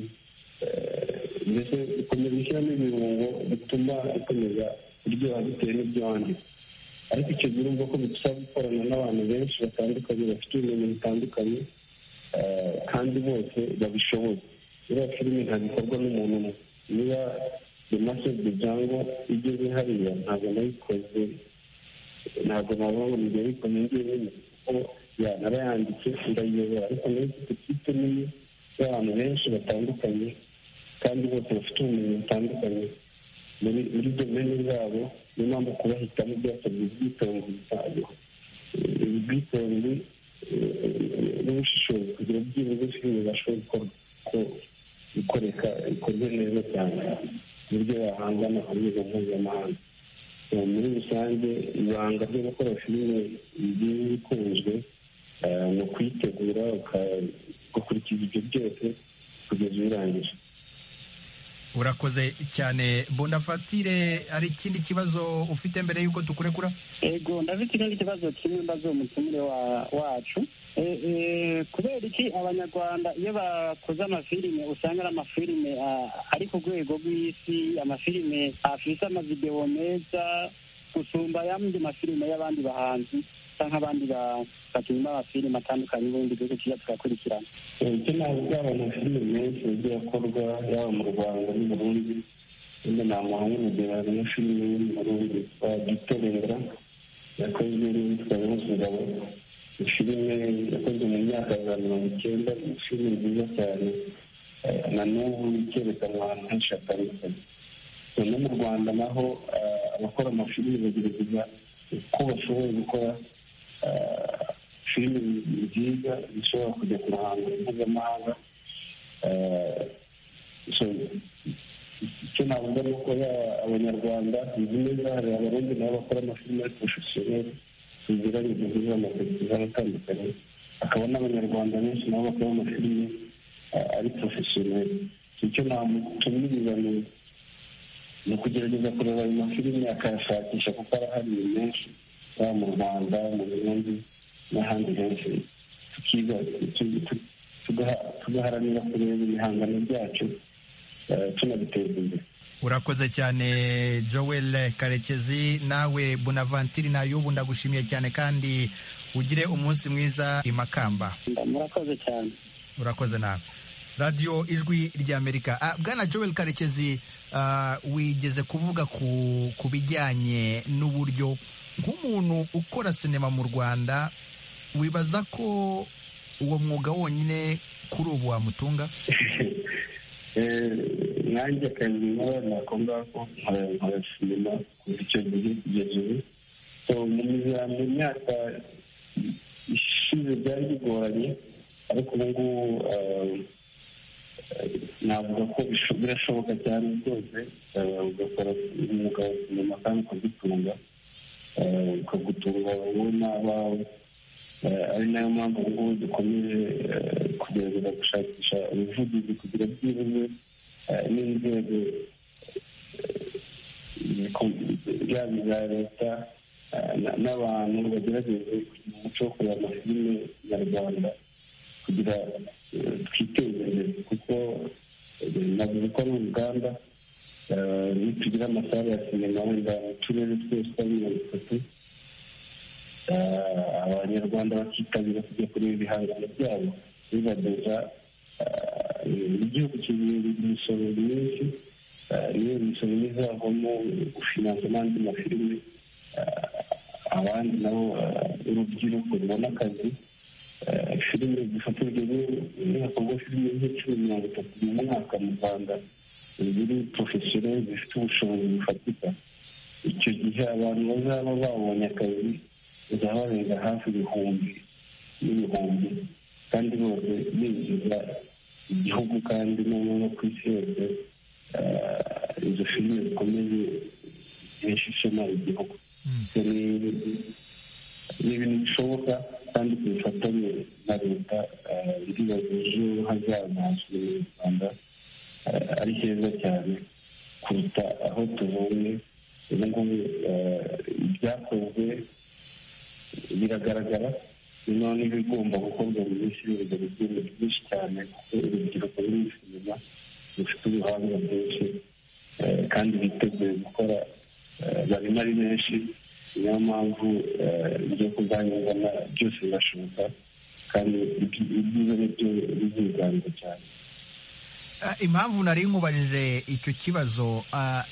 mbese ukomeza gushyiramo ibirungo bituma ikomeza kuryoha bitewe n'ibyo wanditse ariko icyo gihe urumva ko bigusaba gukorana n'abantu benshi batandukanye bafite ubumenyi butandukanye kandi bose babishoboye iriya filime ntabwo ikorwa n'umuntu umwe niba demase de jango igeze hariya ntabwo nayikoze ntabwo navuga ngo ngiye bikomeye ngiye kuko yanarayanditse ndayiyobora ariko nayo ifite ikipe nini y'abantu benshi batandukanye kandi bose bafite ubumenyi butandukanye muri domene zabo niyo mpamvu kubahitamo byasabye ubwitonzi ubwitonzi n'ubushishozi kugira byibuze filime zashobora gukorwa ko ikoreka ikorwe neza cyane ku buryo yahangana ku rwego mpuzamahanga muri rusange ibanga ryo gukora filime igiye ikunzwe ni ukuyitegura ugakurikiza ibyo byose kugeza birangije urakoze cyane bondafatire hari ikindi kibazo ufite mbere y'uko tukurekura ego ndafite ikindi kibazo kimwe mbazo umutumire wacu kubera iki abanyarwanda iyo bakoze amafilime usanga ari amafilime ari ku rwego rw'isi amafilime afite amavidewo meza gusumba yandi mafilime y'abandi bahanzi cyangwa abandi bakinnyi amafilime atandukanye ubundi igihugu kijya tugakurikirana icyo ntabwo byaba amafilime menshi yagiye akorwa yaba mu rwanda n'u burundi wenda namuha nk'urugero hari na filime yo mu burundi yitwa gitorera yakozwe n'uwitwa yunze ngabo filime yakozwe mu myaka ya mirongo icyenda ni filime nziza cyane na n'ubu ikerekana ahantu henshi hatandukanye no mu rwanda naho abakora amafilime bagerageza uko bashoboye gukora filime nziza zishobora kujya ku ruhando mpuzamahanga icyo navuga ni uko abanyarwanda izi neza hari abarundi nabo bakora amafilime ariko shosiyete bigira bigihurira amafilime atandukanye hakaba n'abanyarwanda benshi nabo bakora amafilime ari porofesiyoneri icyo namutumiriza ni ni ukugerageza kureba ayo mafilime akayashakisha kuko arahari menshi yaba mu rwanda mu burundi n'ahandi henshi tukiga tugaharanira kureba ibihangano byacu tunabiteza imbere urakoze cyane joel karekezi nawe bonavantiri nayo ubu ndagushimiye cyane kandi ugire umunsi mwiza i makamba murakoze cyane urakoze nawe radiyo ijwi ry'amerika bwana joel karekezi wigeze kuvuga ku bijyanye n'uburyo nk'umuntu ukora sinema mu rwanda wibaza ko uwo mwuga wonyine kuri ubu wamutunga nanjye akazi nkora ntabwo ngako nkora sinema kuva icyo gihe kugeza ubu mu myaka ishize byari bigoranye ariko ubu ngubu navuga ko birashoboka cyane rwose ugakora umwuga wa sinema kandi ukagutunga ukagutunga wowe n'abawe ari nayo mpamvu ubu ngubu dukomeje kugerageza gushakisha ubuvugizi kugira byibuze n'inzego yaba iza leta n'abantu bagerageze kugira umuco wo kureba amafilime nyarwanda kugira twiteze imbere kuko navuze ko ari uruganda nitugira amasare ya sinema wenda mu turere twose twa mirongo itatu abanyarwanda bakitabira kujya kureba ibihangano byabo bibageza igihugu kigira imisoro myinshi niyo misoro izavamo gufinansa n'andi mafilime abandi nabo urubyiruko rubona akazi filime zifatirwa n'abakorwa filime nk'icumi mirongo itatu mu mwaka mu rwanda ziri porofesiyoneri zifite ubushobozi bufatika icyo gihe abantu bazaba babonye akazi bazabarenga hafi ibihumbi n'ibihumbi kandi bose binjiza igihugu kandi no ku isi yose izo filime zikomeye zihesha ishema igihugu ni ibintu bishoboka kandi ku bufatanye na leta ndibaza ejo hazaza hasigaye mu rwanda ari heza cyane kuruta aho tubonye ubu ngubu ibyakozwe biragaragara noneho n'ibigomba gukorwa mu minsi y'urugendo rw'ibintu byinshi cyane kuko urubyiruko ruri mu sinema rufite ubuhanga bwinshi kandi biteguye gukora barimo ari benshi niyo mpamvu ibyo kuganirana byose birashoboka kandi ibyiza nibyo biziganza cyane impamvu nari nkubarije icyo kibazo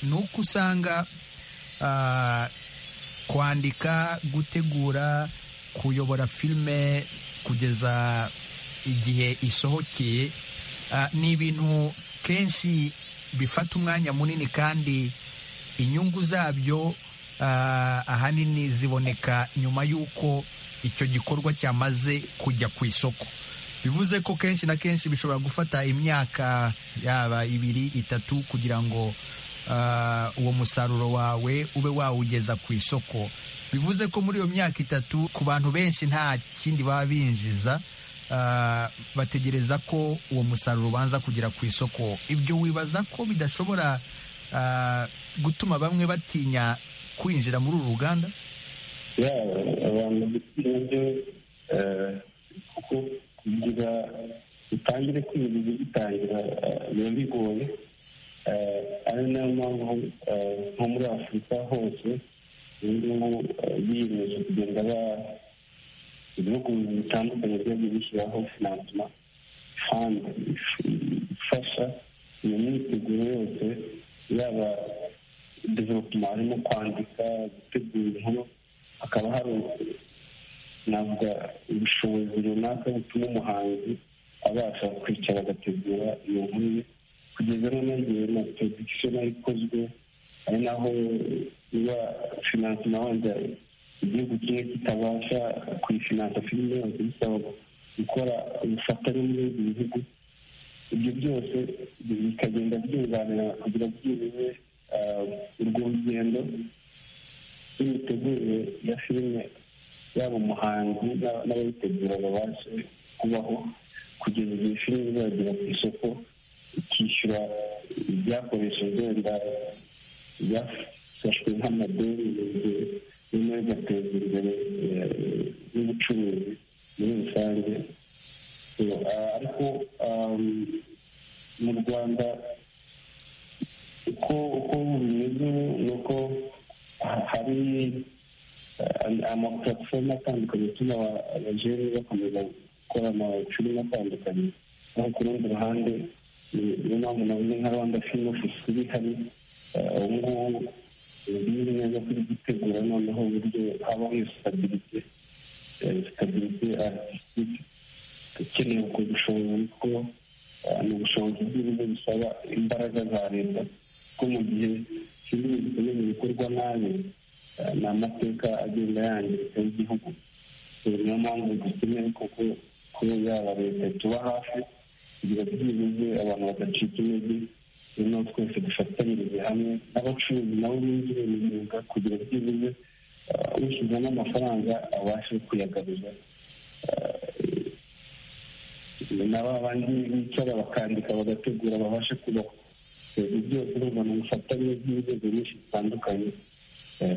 ni uko usanga kwandika gutegura kuyobora filime kugeza igihe isohokeye ni ibintu kenshi bifata umwanya munini kandi inyungu zabyo ahanini ziboneka nyuma y'uko icyo gikorwa cyamaze kujya ku isoko bivuze ko kenshi na kenshi bishobora gufata imyaka yaba ibiri itatu kugira ngo uwo musaruro wawe ube wawugeza ku isoko bivuze ko muri iyo myaka itatu ku bantu benshi nta kindi baba binjiza bategereza ko uwo musaruro ubanza kugera ku isoko ibyo wibaza ko bidashobora gutuma bamwe batinya kwinjira muri uru ruganda abantu bitinya byo kuko kugira utangire kwinjiza ugitangira biba bigoye ari nayo mpamvu nko muri afurika hose ubu biyemeje kugenda ba ibihugu bitandukanye byagiye bishyiraho finansima fandi ifasha iyo myiteguro yose yaba development harimo kwandika gutegura inkuru hakaba hari navuga ubushobozi runaka butuma umuhanzi abasha kwicara agategura iyo nkuru ye kugeza noneho igihe na production ikozwe ari naho iba finansima wenda igihugu kimwe kitabasha kuyifinansa filime yose bisaba gukora ubufatanye n'ibindi bihugu ibyo byose bikagenda byunganira kugira byibuze urwo rugendo n'imitegurire ya filime yaba umuhanzi n'abayitegura babashe kubaho kugeza igihe filime izagera ku isoko ikishyura ibyakoreshejwe wenda byafashwe nk'amadeni nyuma bigateza imbere n'ubucuruzi muri rusange ariko mu rwanda uko uko bimeze ni uko hari amapuratifomu atandukanye atuma abajene bakomeza gukora amafilime atandukanye naho ku rundi ruhande niyo mpamvu navuze nka rwanda filime ofisi iri hari ubu ngubu bizi neza kuri gutegura noneho uburyo habaho iyo sitabirite sitabirite artisitike ukeneye ubwo bushobozi kuko ni ubushobozi bw'ibigo bisaba imbaraga za leta ko mu gihe kimwe gikomeye bikorwa nabi ni amateka agenda yangirika y'igihugu niyo mpamvu dukeneye kuko kuba yaba leta ituba hafi kugira byibuze abantu badacika intege noneho twese dufatanyirize hamwe n'abacuruzi nabo binjire mu myuga kugira byibuze ushyizemo amafaranga abashe kuyagaruza na ba bandi bicara bakandika bagategura babashe kubaho ibyo byose urumva ni ubufatanye bw'inzego nyinshi zitandukanye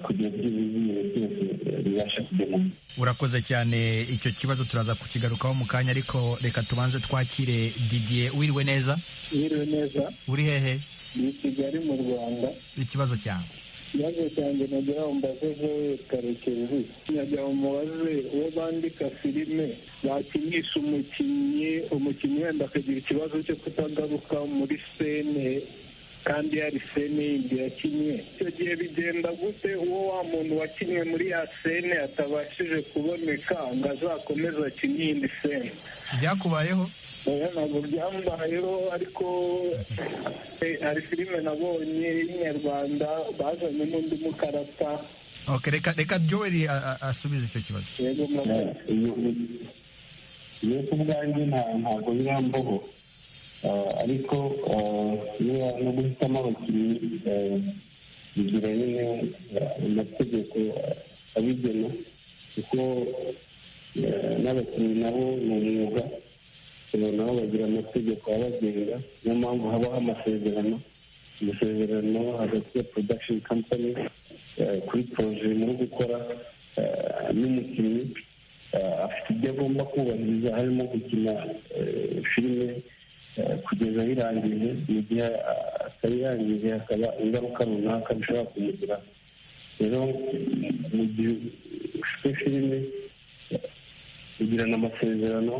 kugira byibuze ibintu byose bibasha kugera urakoze cyane icyo kibazo turaza kukigarukaho mu kanya ariko reka tubanze twakire didiye wiriwe neza wiriwe neza uri hehe ni kigali mu rwanda ikibazo cyawe ikibazo cyanjye nagira ngo mbaze jowe karekezi nagira ngo mubaze uwo bandika filime bakinisha umukinnyi umukinnyi wenda akagira ikibazo cyo kutagaruka muri sene kandi yari sene yindi yakinnye icyo gihe bigenda gute uwo wa muntu wakinnye muri ya sene atabashije kuboneka ngo azakomeze akine iyindi sene byakubayeho ntabwo byambayeho ariko hari filime nabonye y'inyarwanda bazanye n'undi mukarata Ok, reka reka Joel asubize icyo kibazo iyo ku bwanjye ntabwo birambaho ariko no guhitamo abakinnyi bigira nyine amategeko abigena kuko n'abakinnyi nabo ni umwuga nabo bagira amategeko abagenga niyo mpamvu habaho amasezerano amasezerano hagati ya production company kuri poroje muri gukora n'umukinnyi afite ibyo agomba kubahiriza harimo gukina filime kugeza ayirangije mu gihe atayirangije hakaba ingaruka runaka bishobora kumugira rero mu gihe ufite filime ugirana amasezerano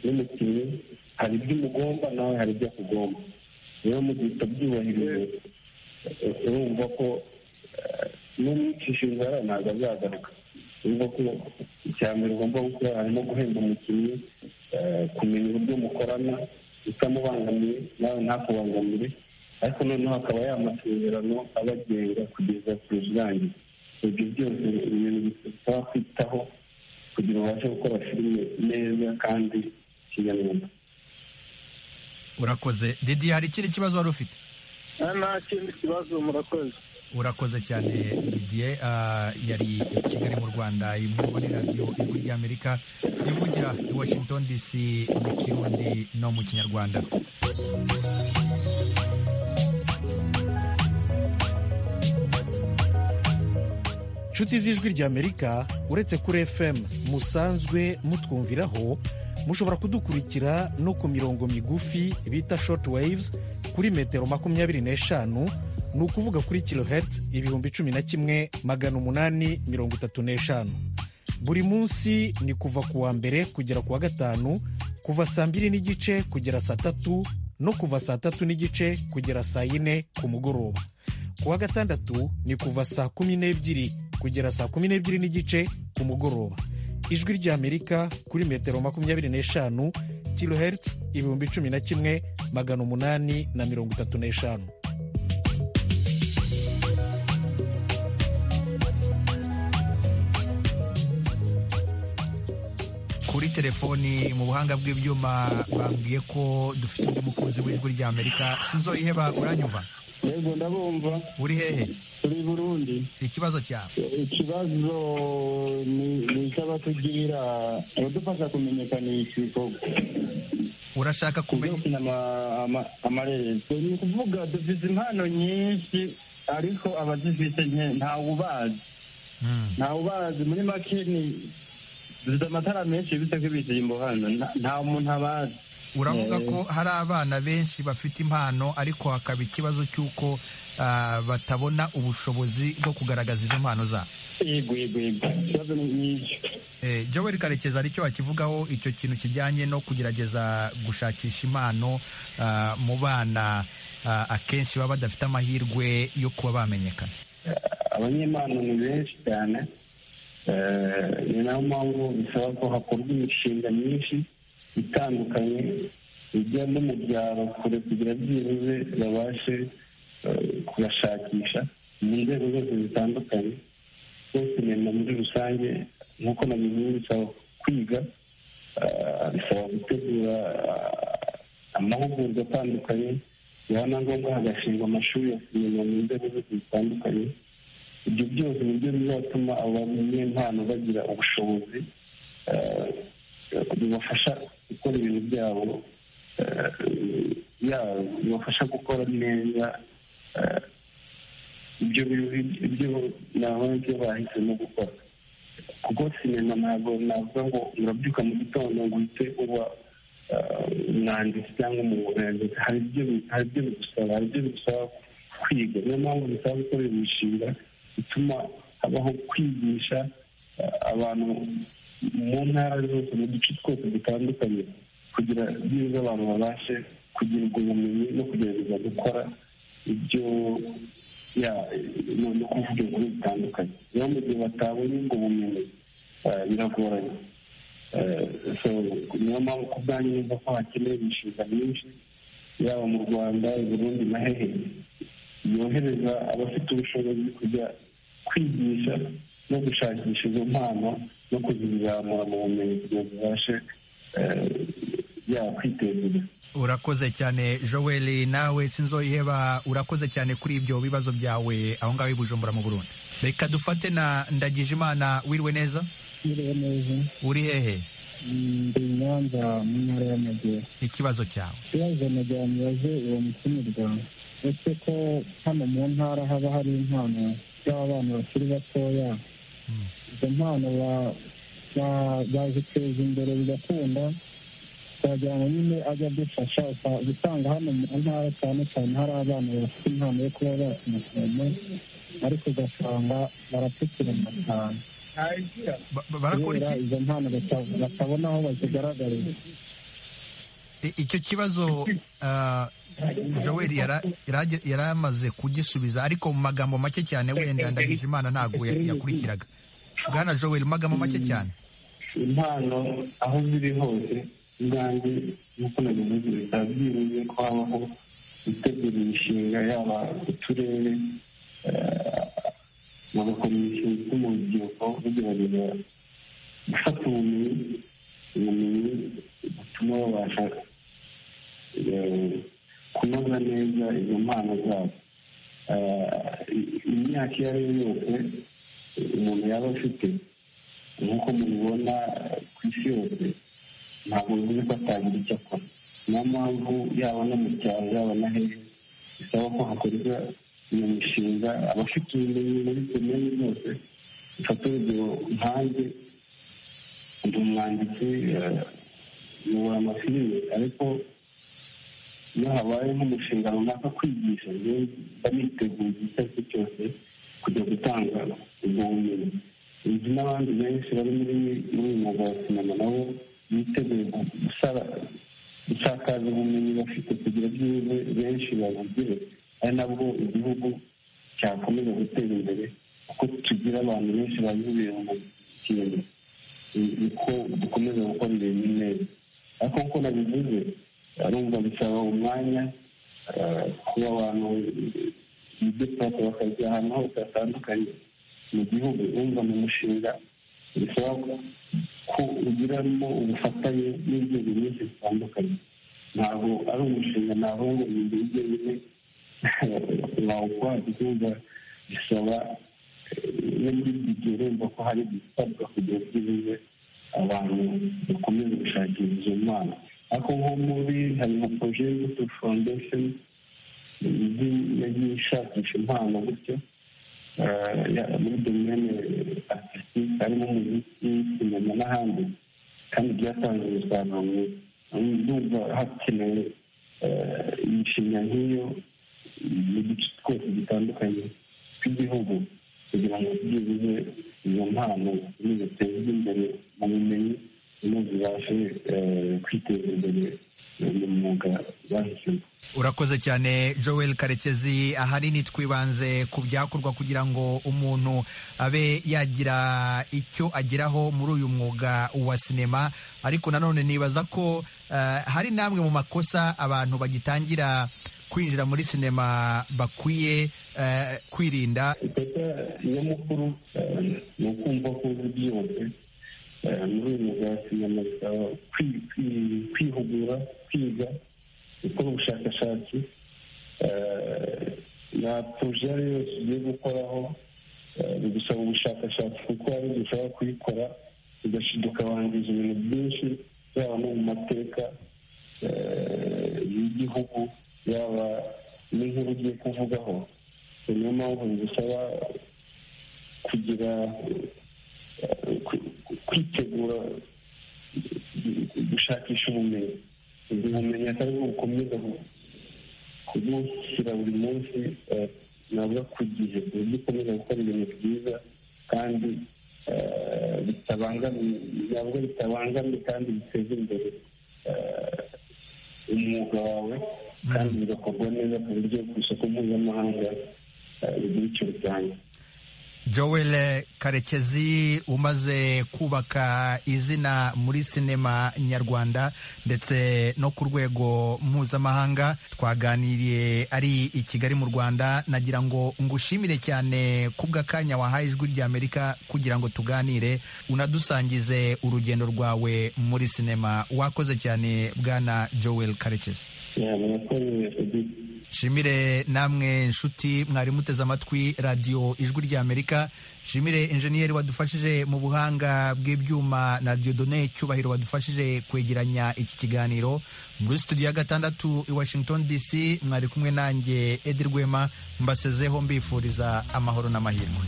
n'umukinnyi hari ibyo umugomba nawe hari ibyo akugomba rero mu gihe utabyubahirije urumva ko n'umwicisha inzara ntabwo azagaruka urumva ko icya mbere ugomba gukora harimo guhemba umukinnyi kumenya uburyo mukorana utamubangamiye nawe ntakubangamire ariko noneho akaba yamasezerano abagenga kugeza ku rusange ibyo byose ibintu bisaba kwitaho kugira ngo ubashe gukora filime neza kandi kinyamwuga urakoze didi hari ikindi kibazo wari ufite nta kindi kibazo murakoze urakoze cyane didier ah, yari i kigali mu rwanda imwe muri radiyo ijwi ry'amerika ivugira i washington dc mu kirundi no mu kinyarwanda inshuti z'ijwi ry'amerika uretse kuri fm musanzwe mutwumviraho mushobora kudukurikira no ku mirongo migufi bita short waves kuri metero makumyabiri n'eshanu ni ukuvuga kuri kilohertz ibihumbi cumi na kimwe magana umunani mirongo itatu n'eshanu buri munsi ni kuva ku wa mbere kugera ku wa gatanu kuva saa mbiri n'igice kugera saa tatu no kuva saa tatu n'igice kugera saa yine ku mugoroba ku wa gatandatu ni kuva saa kumi n'ebyiri kugera saa kumi n'ebyiri n'igice ku mugoroba ijwi ry'amerika kuri metero makumyabiri n'eshanu kilohertz ibihumbi cumi na kimwe magana umunani na mirongo itatu n'eshanu kuri telefoni mu buhanga bw'ibyuma bambwiye ko dufite undi mukunzi w'ijwi ry'amerika sinzoyiheba uranyumva yego ndabumva uri hehe turi i burundi ikibazo cyawe ikibazo ni ni icy'abatugirira abadufasha kumenyekanisha ibikorwa urashaka kumenya gukina ama- ama- amarererwa ni ukuvuga dufite impano nyinshi ariko abazifite nke- ntawe ubazi ntawe ubazi muri make ni dufite amatara menshi bita ko ibisimbo hano nta- nta muntu abazi uravuga Eh, ko hari abana benshi bafite impano ariko hakaba ikibazo cy'uko ah, batabona ubushobozi bwo kugaragaza izo mpano zabo yego yego yego ikibazo ni nk'icyo Eh, Joel Karekezi hari icyo wakivugaho icyo kintu kijyanye no kugerageza gushakisha impano ah, mu bana ah, akenshi baba badafite amahirwe yo kuba bamenyekana abanyempano ni benshi cyane Eh, ni nayo mpamvu bisaba ko hakorwa imishinga myinshi itandukanye ijya no mu byaro kure kugira byibuze babashe eh, kubashakisha mu nzego zose zitandukanye rero sinema muri rusange nk'uko nabivuze bisaba kwiga eh, bisaba gutegura eh, amahugurwa atandukanye yaba na ngombwa hagashingwa amashuri ya sinema mu nzego zose zitandukanye ibyo byose ni byo bizatuma aba banyempano bagira ubushobozi eh, bibafasha gukora ibintu byabo eh, yaba bibafasha gukora neza eh, ibyo bi- ibyo nabonye ibyo bahisemo gukora kuko sinema ntabwo navuga ngo urabyuka mu gitondo ngo uhite uba eh, umwanditsi cyangwa umuburangizi hari ibyo bi- hari ibyo bigusaba hari ibyo bigusaba kwiga niyo mpamvu bisaba gukorera imishinga ituma habaho kwigisha eh, abantu mu ntara zose mu duce twose dutandukanye kugira byiza abantu babashe kugira ubwo bumenyi no kugerageza gukora ibyo ni ukuvuga inkuru zitandukanye niyo mu gihe batabonye ubwo bumenyi biragoranye niyo mpamvu ku bwanyu neza ko hakenewe imishinga myinshi yaba mu rwanda i burundi na hehe yohereza abafite ubushobozi kujya kwigisha no gushakisha izo mpano no kuzizamura mu bumenyi kugira ngo zibashe yaba kwiteza imbere urakoze cyane joel nawe sinzoyiheba urakoze cyane kuri ibyo bibazo byawe aho ngaho i bujumbura mu burundi reka dufate na ndagije imana wiriwe neza Mwiriwe neza uri hehe ndi i nyanza mu ntara y'amajyepfo ikibazo cyawe ikibazo nagira ngo mubaze uwo mutumirwa uretse ko hano mu ntara haba hari impano z'abana bakiri batoya izo mpano ba- ba- baziteza imbere bigakunda turagira ngo nyine ajya adufasha usa- usanga hano mu ntara cyane cyane hari abana bafite impano yo kuba bakina cyane ariko ugasanga barapfukirana cyane barakora iki? kubera izo mpano bata- batabona aho bazigaragariza I- icyo kibazo ah, joel yara- yarage- yari amaze kugisubiza ariko mu magambo make cyane wenda ndagije imana ntabwo ya- yakurikiraga bwana joel mu magambo make cyane impano aho ziri hose ubwanjye nk'uko nabivuze bikaba byibuze ko habaho gutegura imishinga yaba ku turere eh, bagakora imishinga ituma urubyiruko rugerageza gufata ubumenyi ubumenyi butuma babasha eh, kunoza neza izo mpano zabo Eh, imyaka iyo ari yo yose umuntu yaba afite nk'uko mubibona eh, ku isi yose ntabwo bivuze ko atagira icyo akora niyo mpamvu yaba no mu cyaro yaba na hehe bisaba ko hakorwa iyo mishinga abafite ubumenyi muri komini zose mfata urugero nkanjye ndi umwanditsi eh, nyobora amafilime ariko iyo habaye nk'umushinga runaka kwigisha njyewe mba niteguye igihe icyo ari cyo cyose kujya gutanga ubwo bumenyi inzu n'abandi benshi bari muri muri uyu mwuga wa sinema nabo biteguye gu- gusara- gusakaza ubumenyi bafite kugira byibuze benshi babugire ari nabwo igihugu cyakomeza gutera imbere kuko tugira abantu benshi babibuye mu kintu ni- niko dukomeza gukora ibintu neza ariko nk'uko nabivuze arumva bisaba umwanya eh, kuba abantu bidepata bakajya ahantu hose hatandukanye mu gihugu urumva ni umushinga bisaba ko ugiramo ubufatanye n'inzego nyinshi zitandukanye ntabwo ari umushinga ntabwo ngo ni ibyo byonyine wawukora kuko bisaba no muri ibyo urumva ko hari gutabwa kugira ngo bibuze abantu bakomeze gushakira izo mpano ariko nko muri hari nka proje y'imbuto foundation yagiye- yagiye ishakisha impano gutyo eh, ya- muri domene artisitike harimo umuziki sinema n'ahandi kandi byatanze umusaruro mwiza ndumva hakenewe eh, imishinga nk'iyo mu duce twose dutandukanye tw'igihugu kugira ngo byibuze izo mpano zitezwe imbere mu bumenyi no zibashe eh, kwiteza imbere mu mwuga bahisemo urakoze cyane joel karekezi ahanini twibanze ku byakorwa kugira ngo umuntu abe yagira icyo ageraho muri uyu mwuga wa sinema ariko nanone nibaza ko eh, hari n'amwe mu makosa abantu bagitangira kwinjira muri sinema bakwiye eh, kwirinda ikosa nyamukuru eh, ni ukumva ko uzi byose Eh, muri uyu mwuga wa sinema bisaba kwi- kwi- kwihugura kwiga gukora ubushakashatsi Eh, na poroje iyo ari yo yose ugiye gukoraho eh, bigusaba ubushakashatsi kuko hari igihe ushobora kuyikora ugashiduka ukabangiza ibintu byinshi yaba no mu mateka eh, y'igihugu yaba n'inkuru ugiye kuvugaho niyo mpamvu bigusaba kugira eh, ku- ku- kwitegura gu- gushakisha ubumenyi ubwo bumenyi akaba aribwo bukomeza ku- kubushyira buri munsi eh, navuga ku gihe ku buryo ukomeza gukora ibintu byiza kandi eh, bitabangamiye navuga bitabangamiye kandi biteza imbere eh, umwuga wawe kandi bigakorwa neza ku buryo ku isoko mpuzamahanga eh, bigira icyo bitanga joel karekezi umaze kubaka izina muri sinema nyarwanda ndetse no ku rwego mpuzamahanga twaganiriye ari i kigali mu rwanda nagira ngo ngushimire cyane kubw'akanya wahaye ijwi ry'amerika kugira ngo tuganire unadusangize urugendo rwawe muri sinema wakoze cyane bwana joel karekezi Yeah, murakoze Edith. nshimire namwe nshuti mwari muteze amatwi radiyo ijwi ry'amerika nshimire enjeniyeri wadufashije mu buhanga bw'ibyuma na diodone cyubahiro wadufashije kwegeranya iki kiganiro muri studio ya gatandatu i washington dc mwari kumwe nanjye edi rwema mbasezeho mbifuriza amahoro n'amahirwe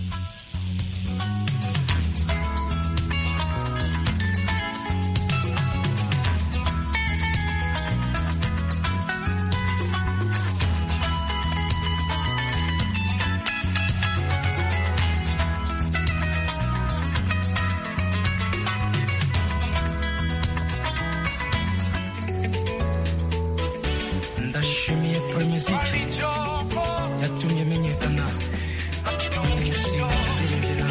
ndashimiye pro music yatumye menyekana umushinga ndarembera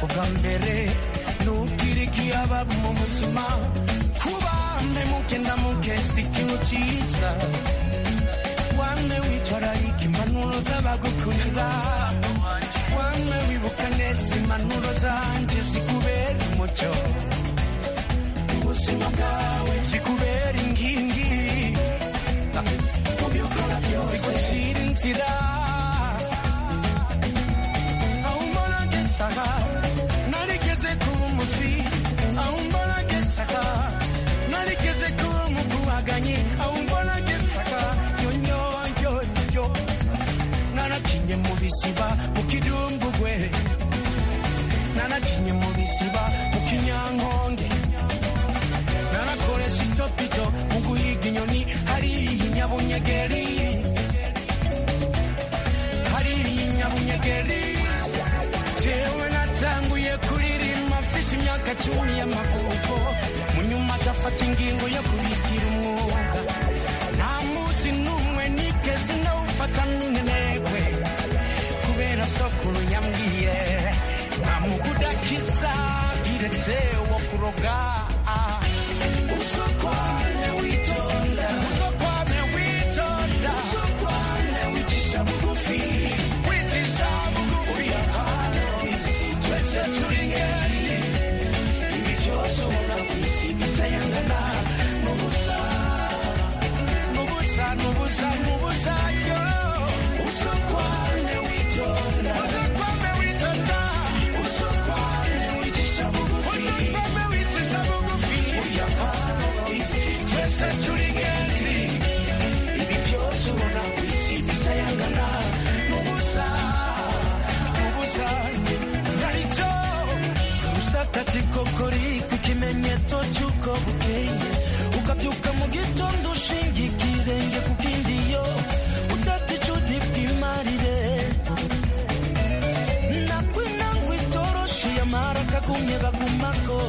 ubwa mbere nubwira ikiyaba mu buzima kuba mpemuke ndamuke si ikintu cyiza wamwe witwararika impanuro z'abagukunda wamwe wibuka neza impanuro zanjye zikubera umuco ubuzima bwawe zikubera inkingi mu byo ukora byose zigushyira inzira ahumora ngesaha narigeze kuba umuswi ahumora ngesaha narigeze kuba umukubaganyi ahumora ngesaha yonyonyoyo narakinye mu bisiba mu kidumbugwe narakinye mu bisiba mu kinyankonge narakoresha itopito mu guhiga inyoni hariya nyabunyegeri hariya nyabunyegeri jewe natanguye kuririmba mfise imyaka cumi y'amavuko mu nyuma azafata ingingo yo kubigira umwuga nta munsi n'umwe nigeze ndawufata n'intenegwe kubera sokuru yambwiye nta mugudakiza biretse wo kuroga usokwane witonda usokwane witonda usokwane wicisha bugufi wicisha bugufi uri hano isi twese turi ngezi ibi byose ubona ku isi bisayangana n'ubusa n'ubusa n'ubusa n'ubusa yo usokwane witonda usokwane witonda usokwane wicisha bugufi usokwane wicisha bugufi uriya hano isi twese turi ngezi ibi byose ubona ku isi bisayangana n'ubusa n'ubusa narito rusakati kokori ku kimenyetso cy'uko bukeye ukabyuka mu gitondo ushinga ikirenge ku kindi yo utata icudi bw'imarire nakwinangwa itoroshi ya maraka kumye bagumako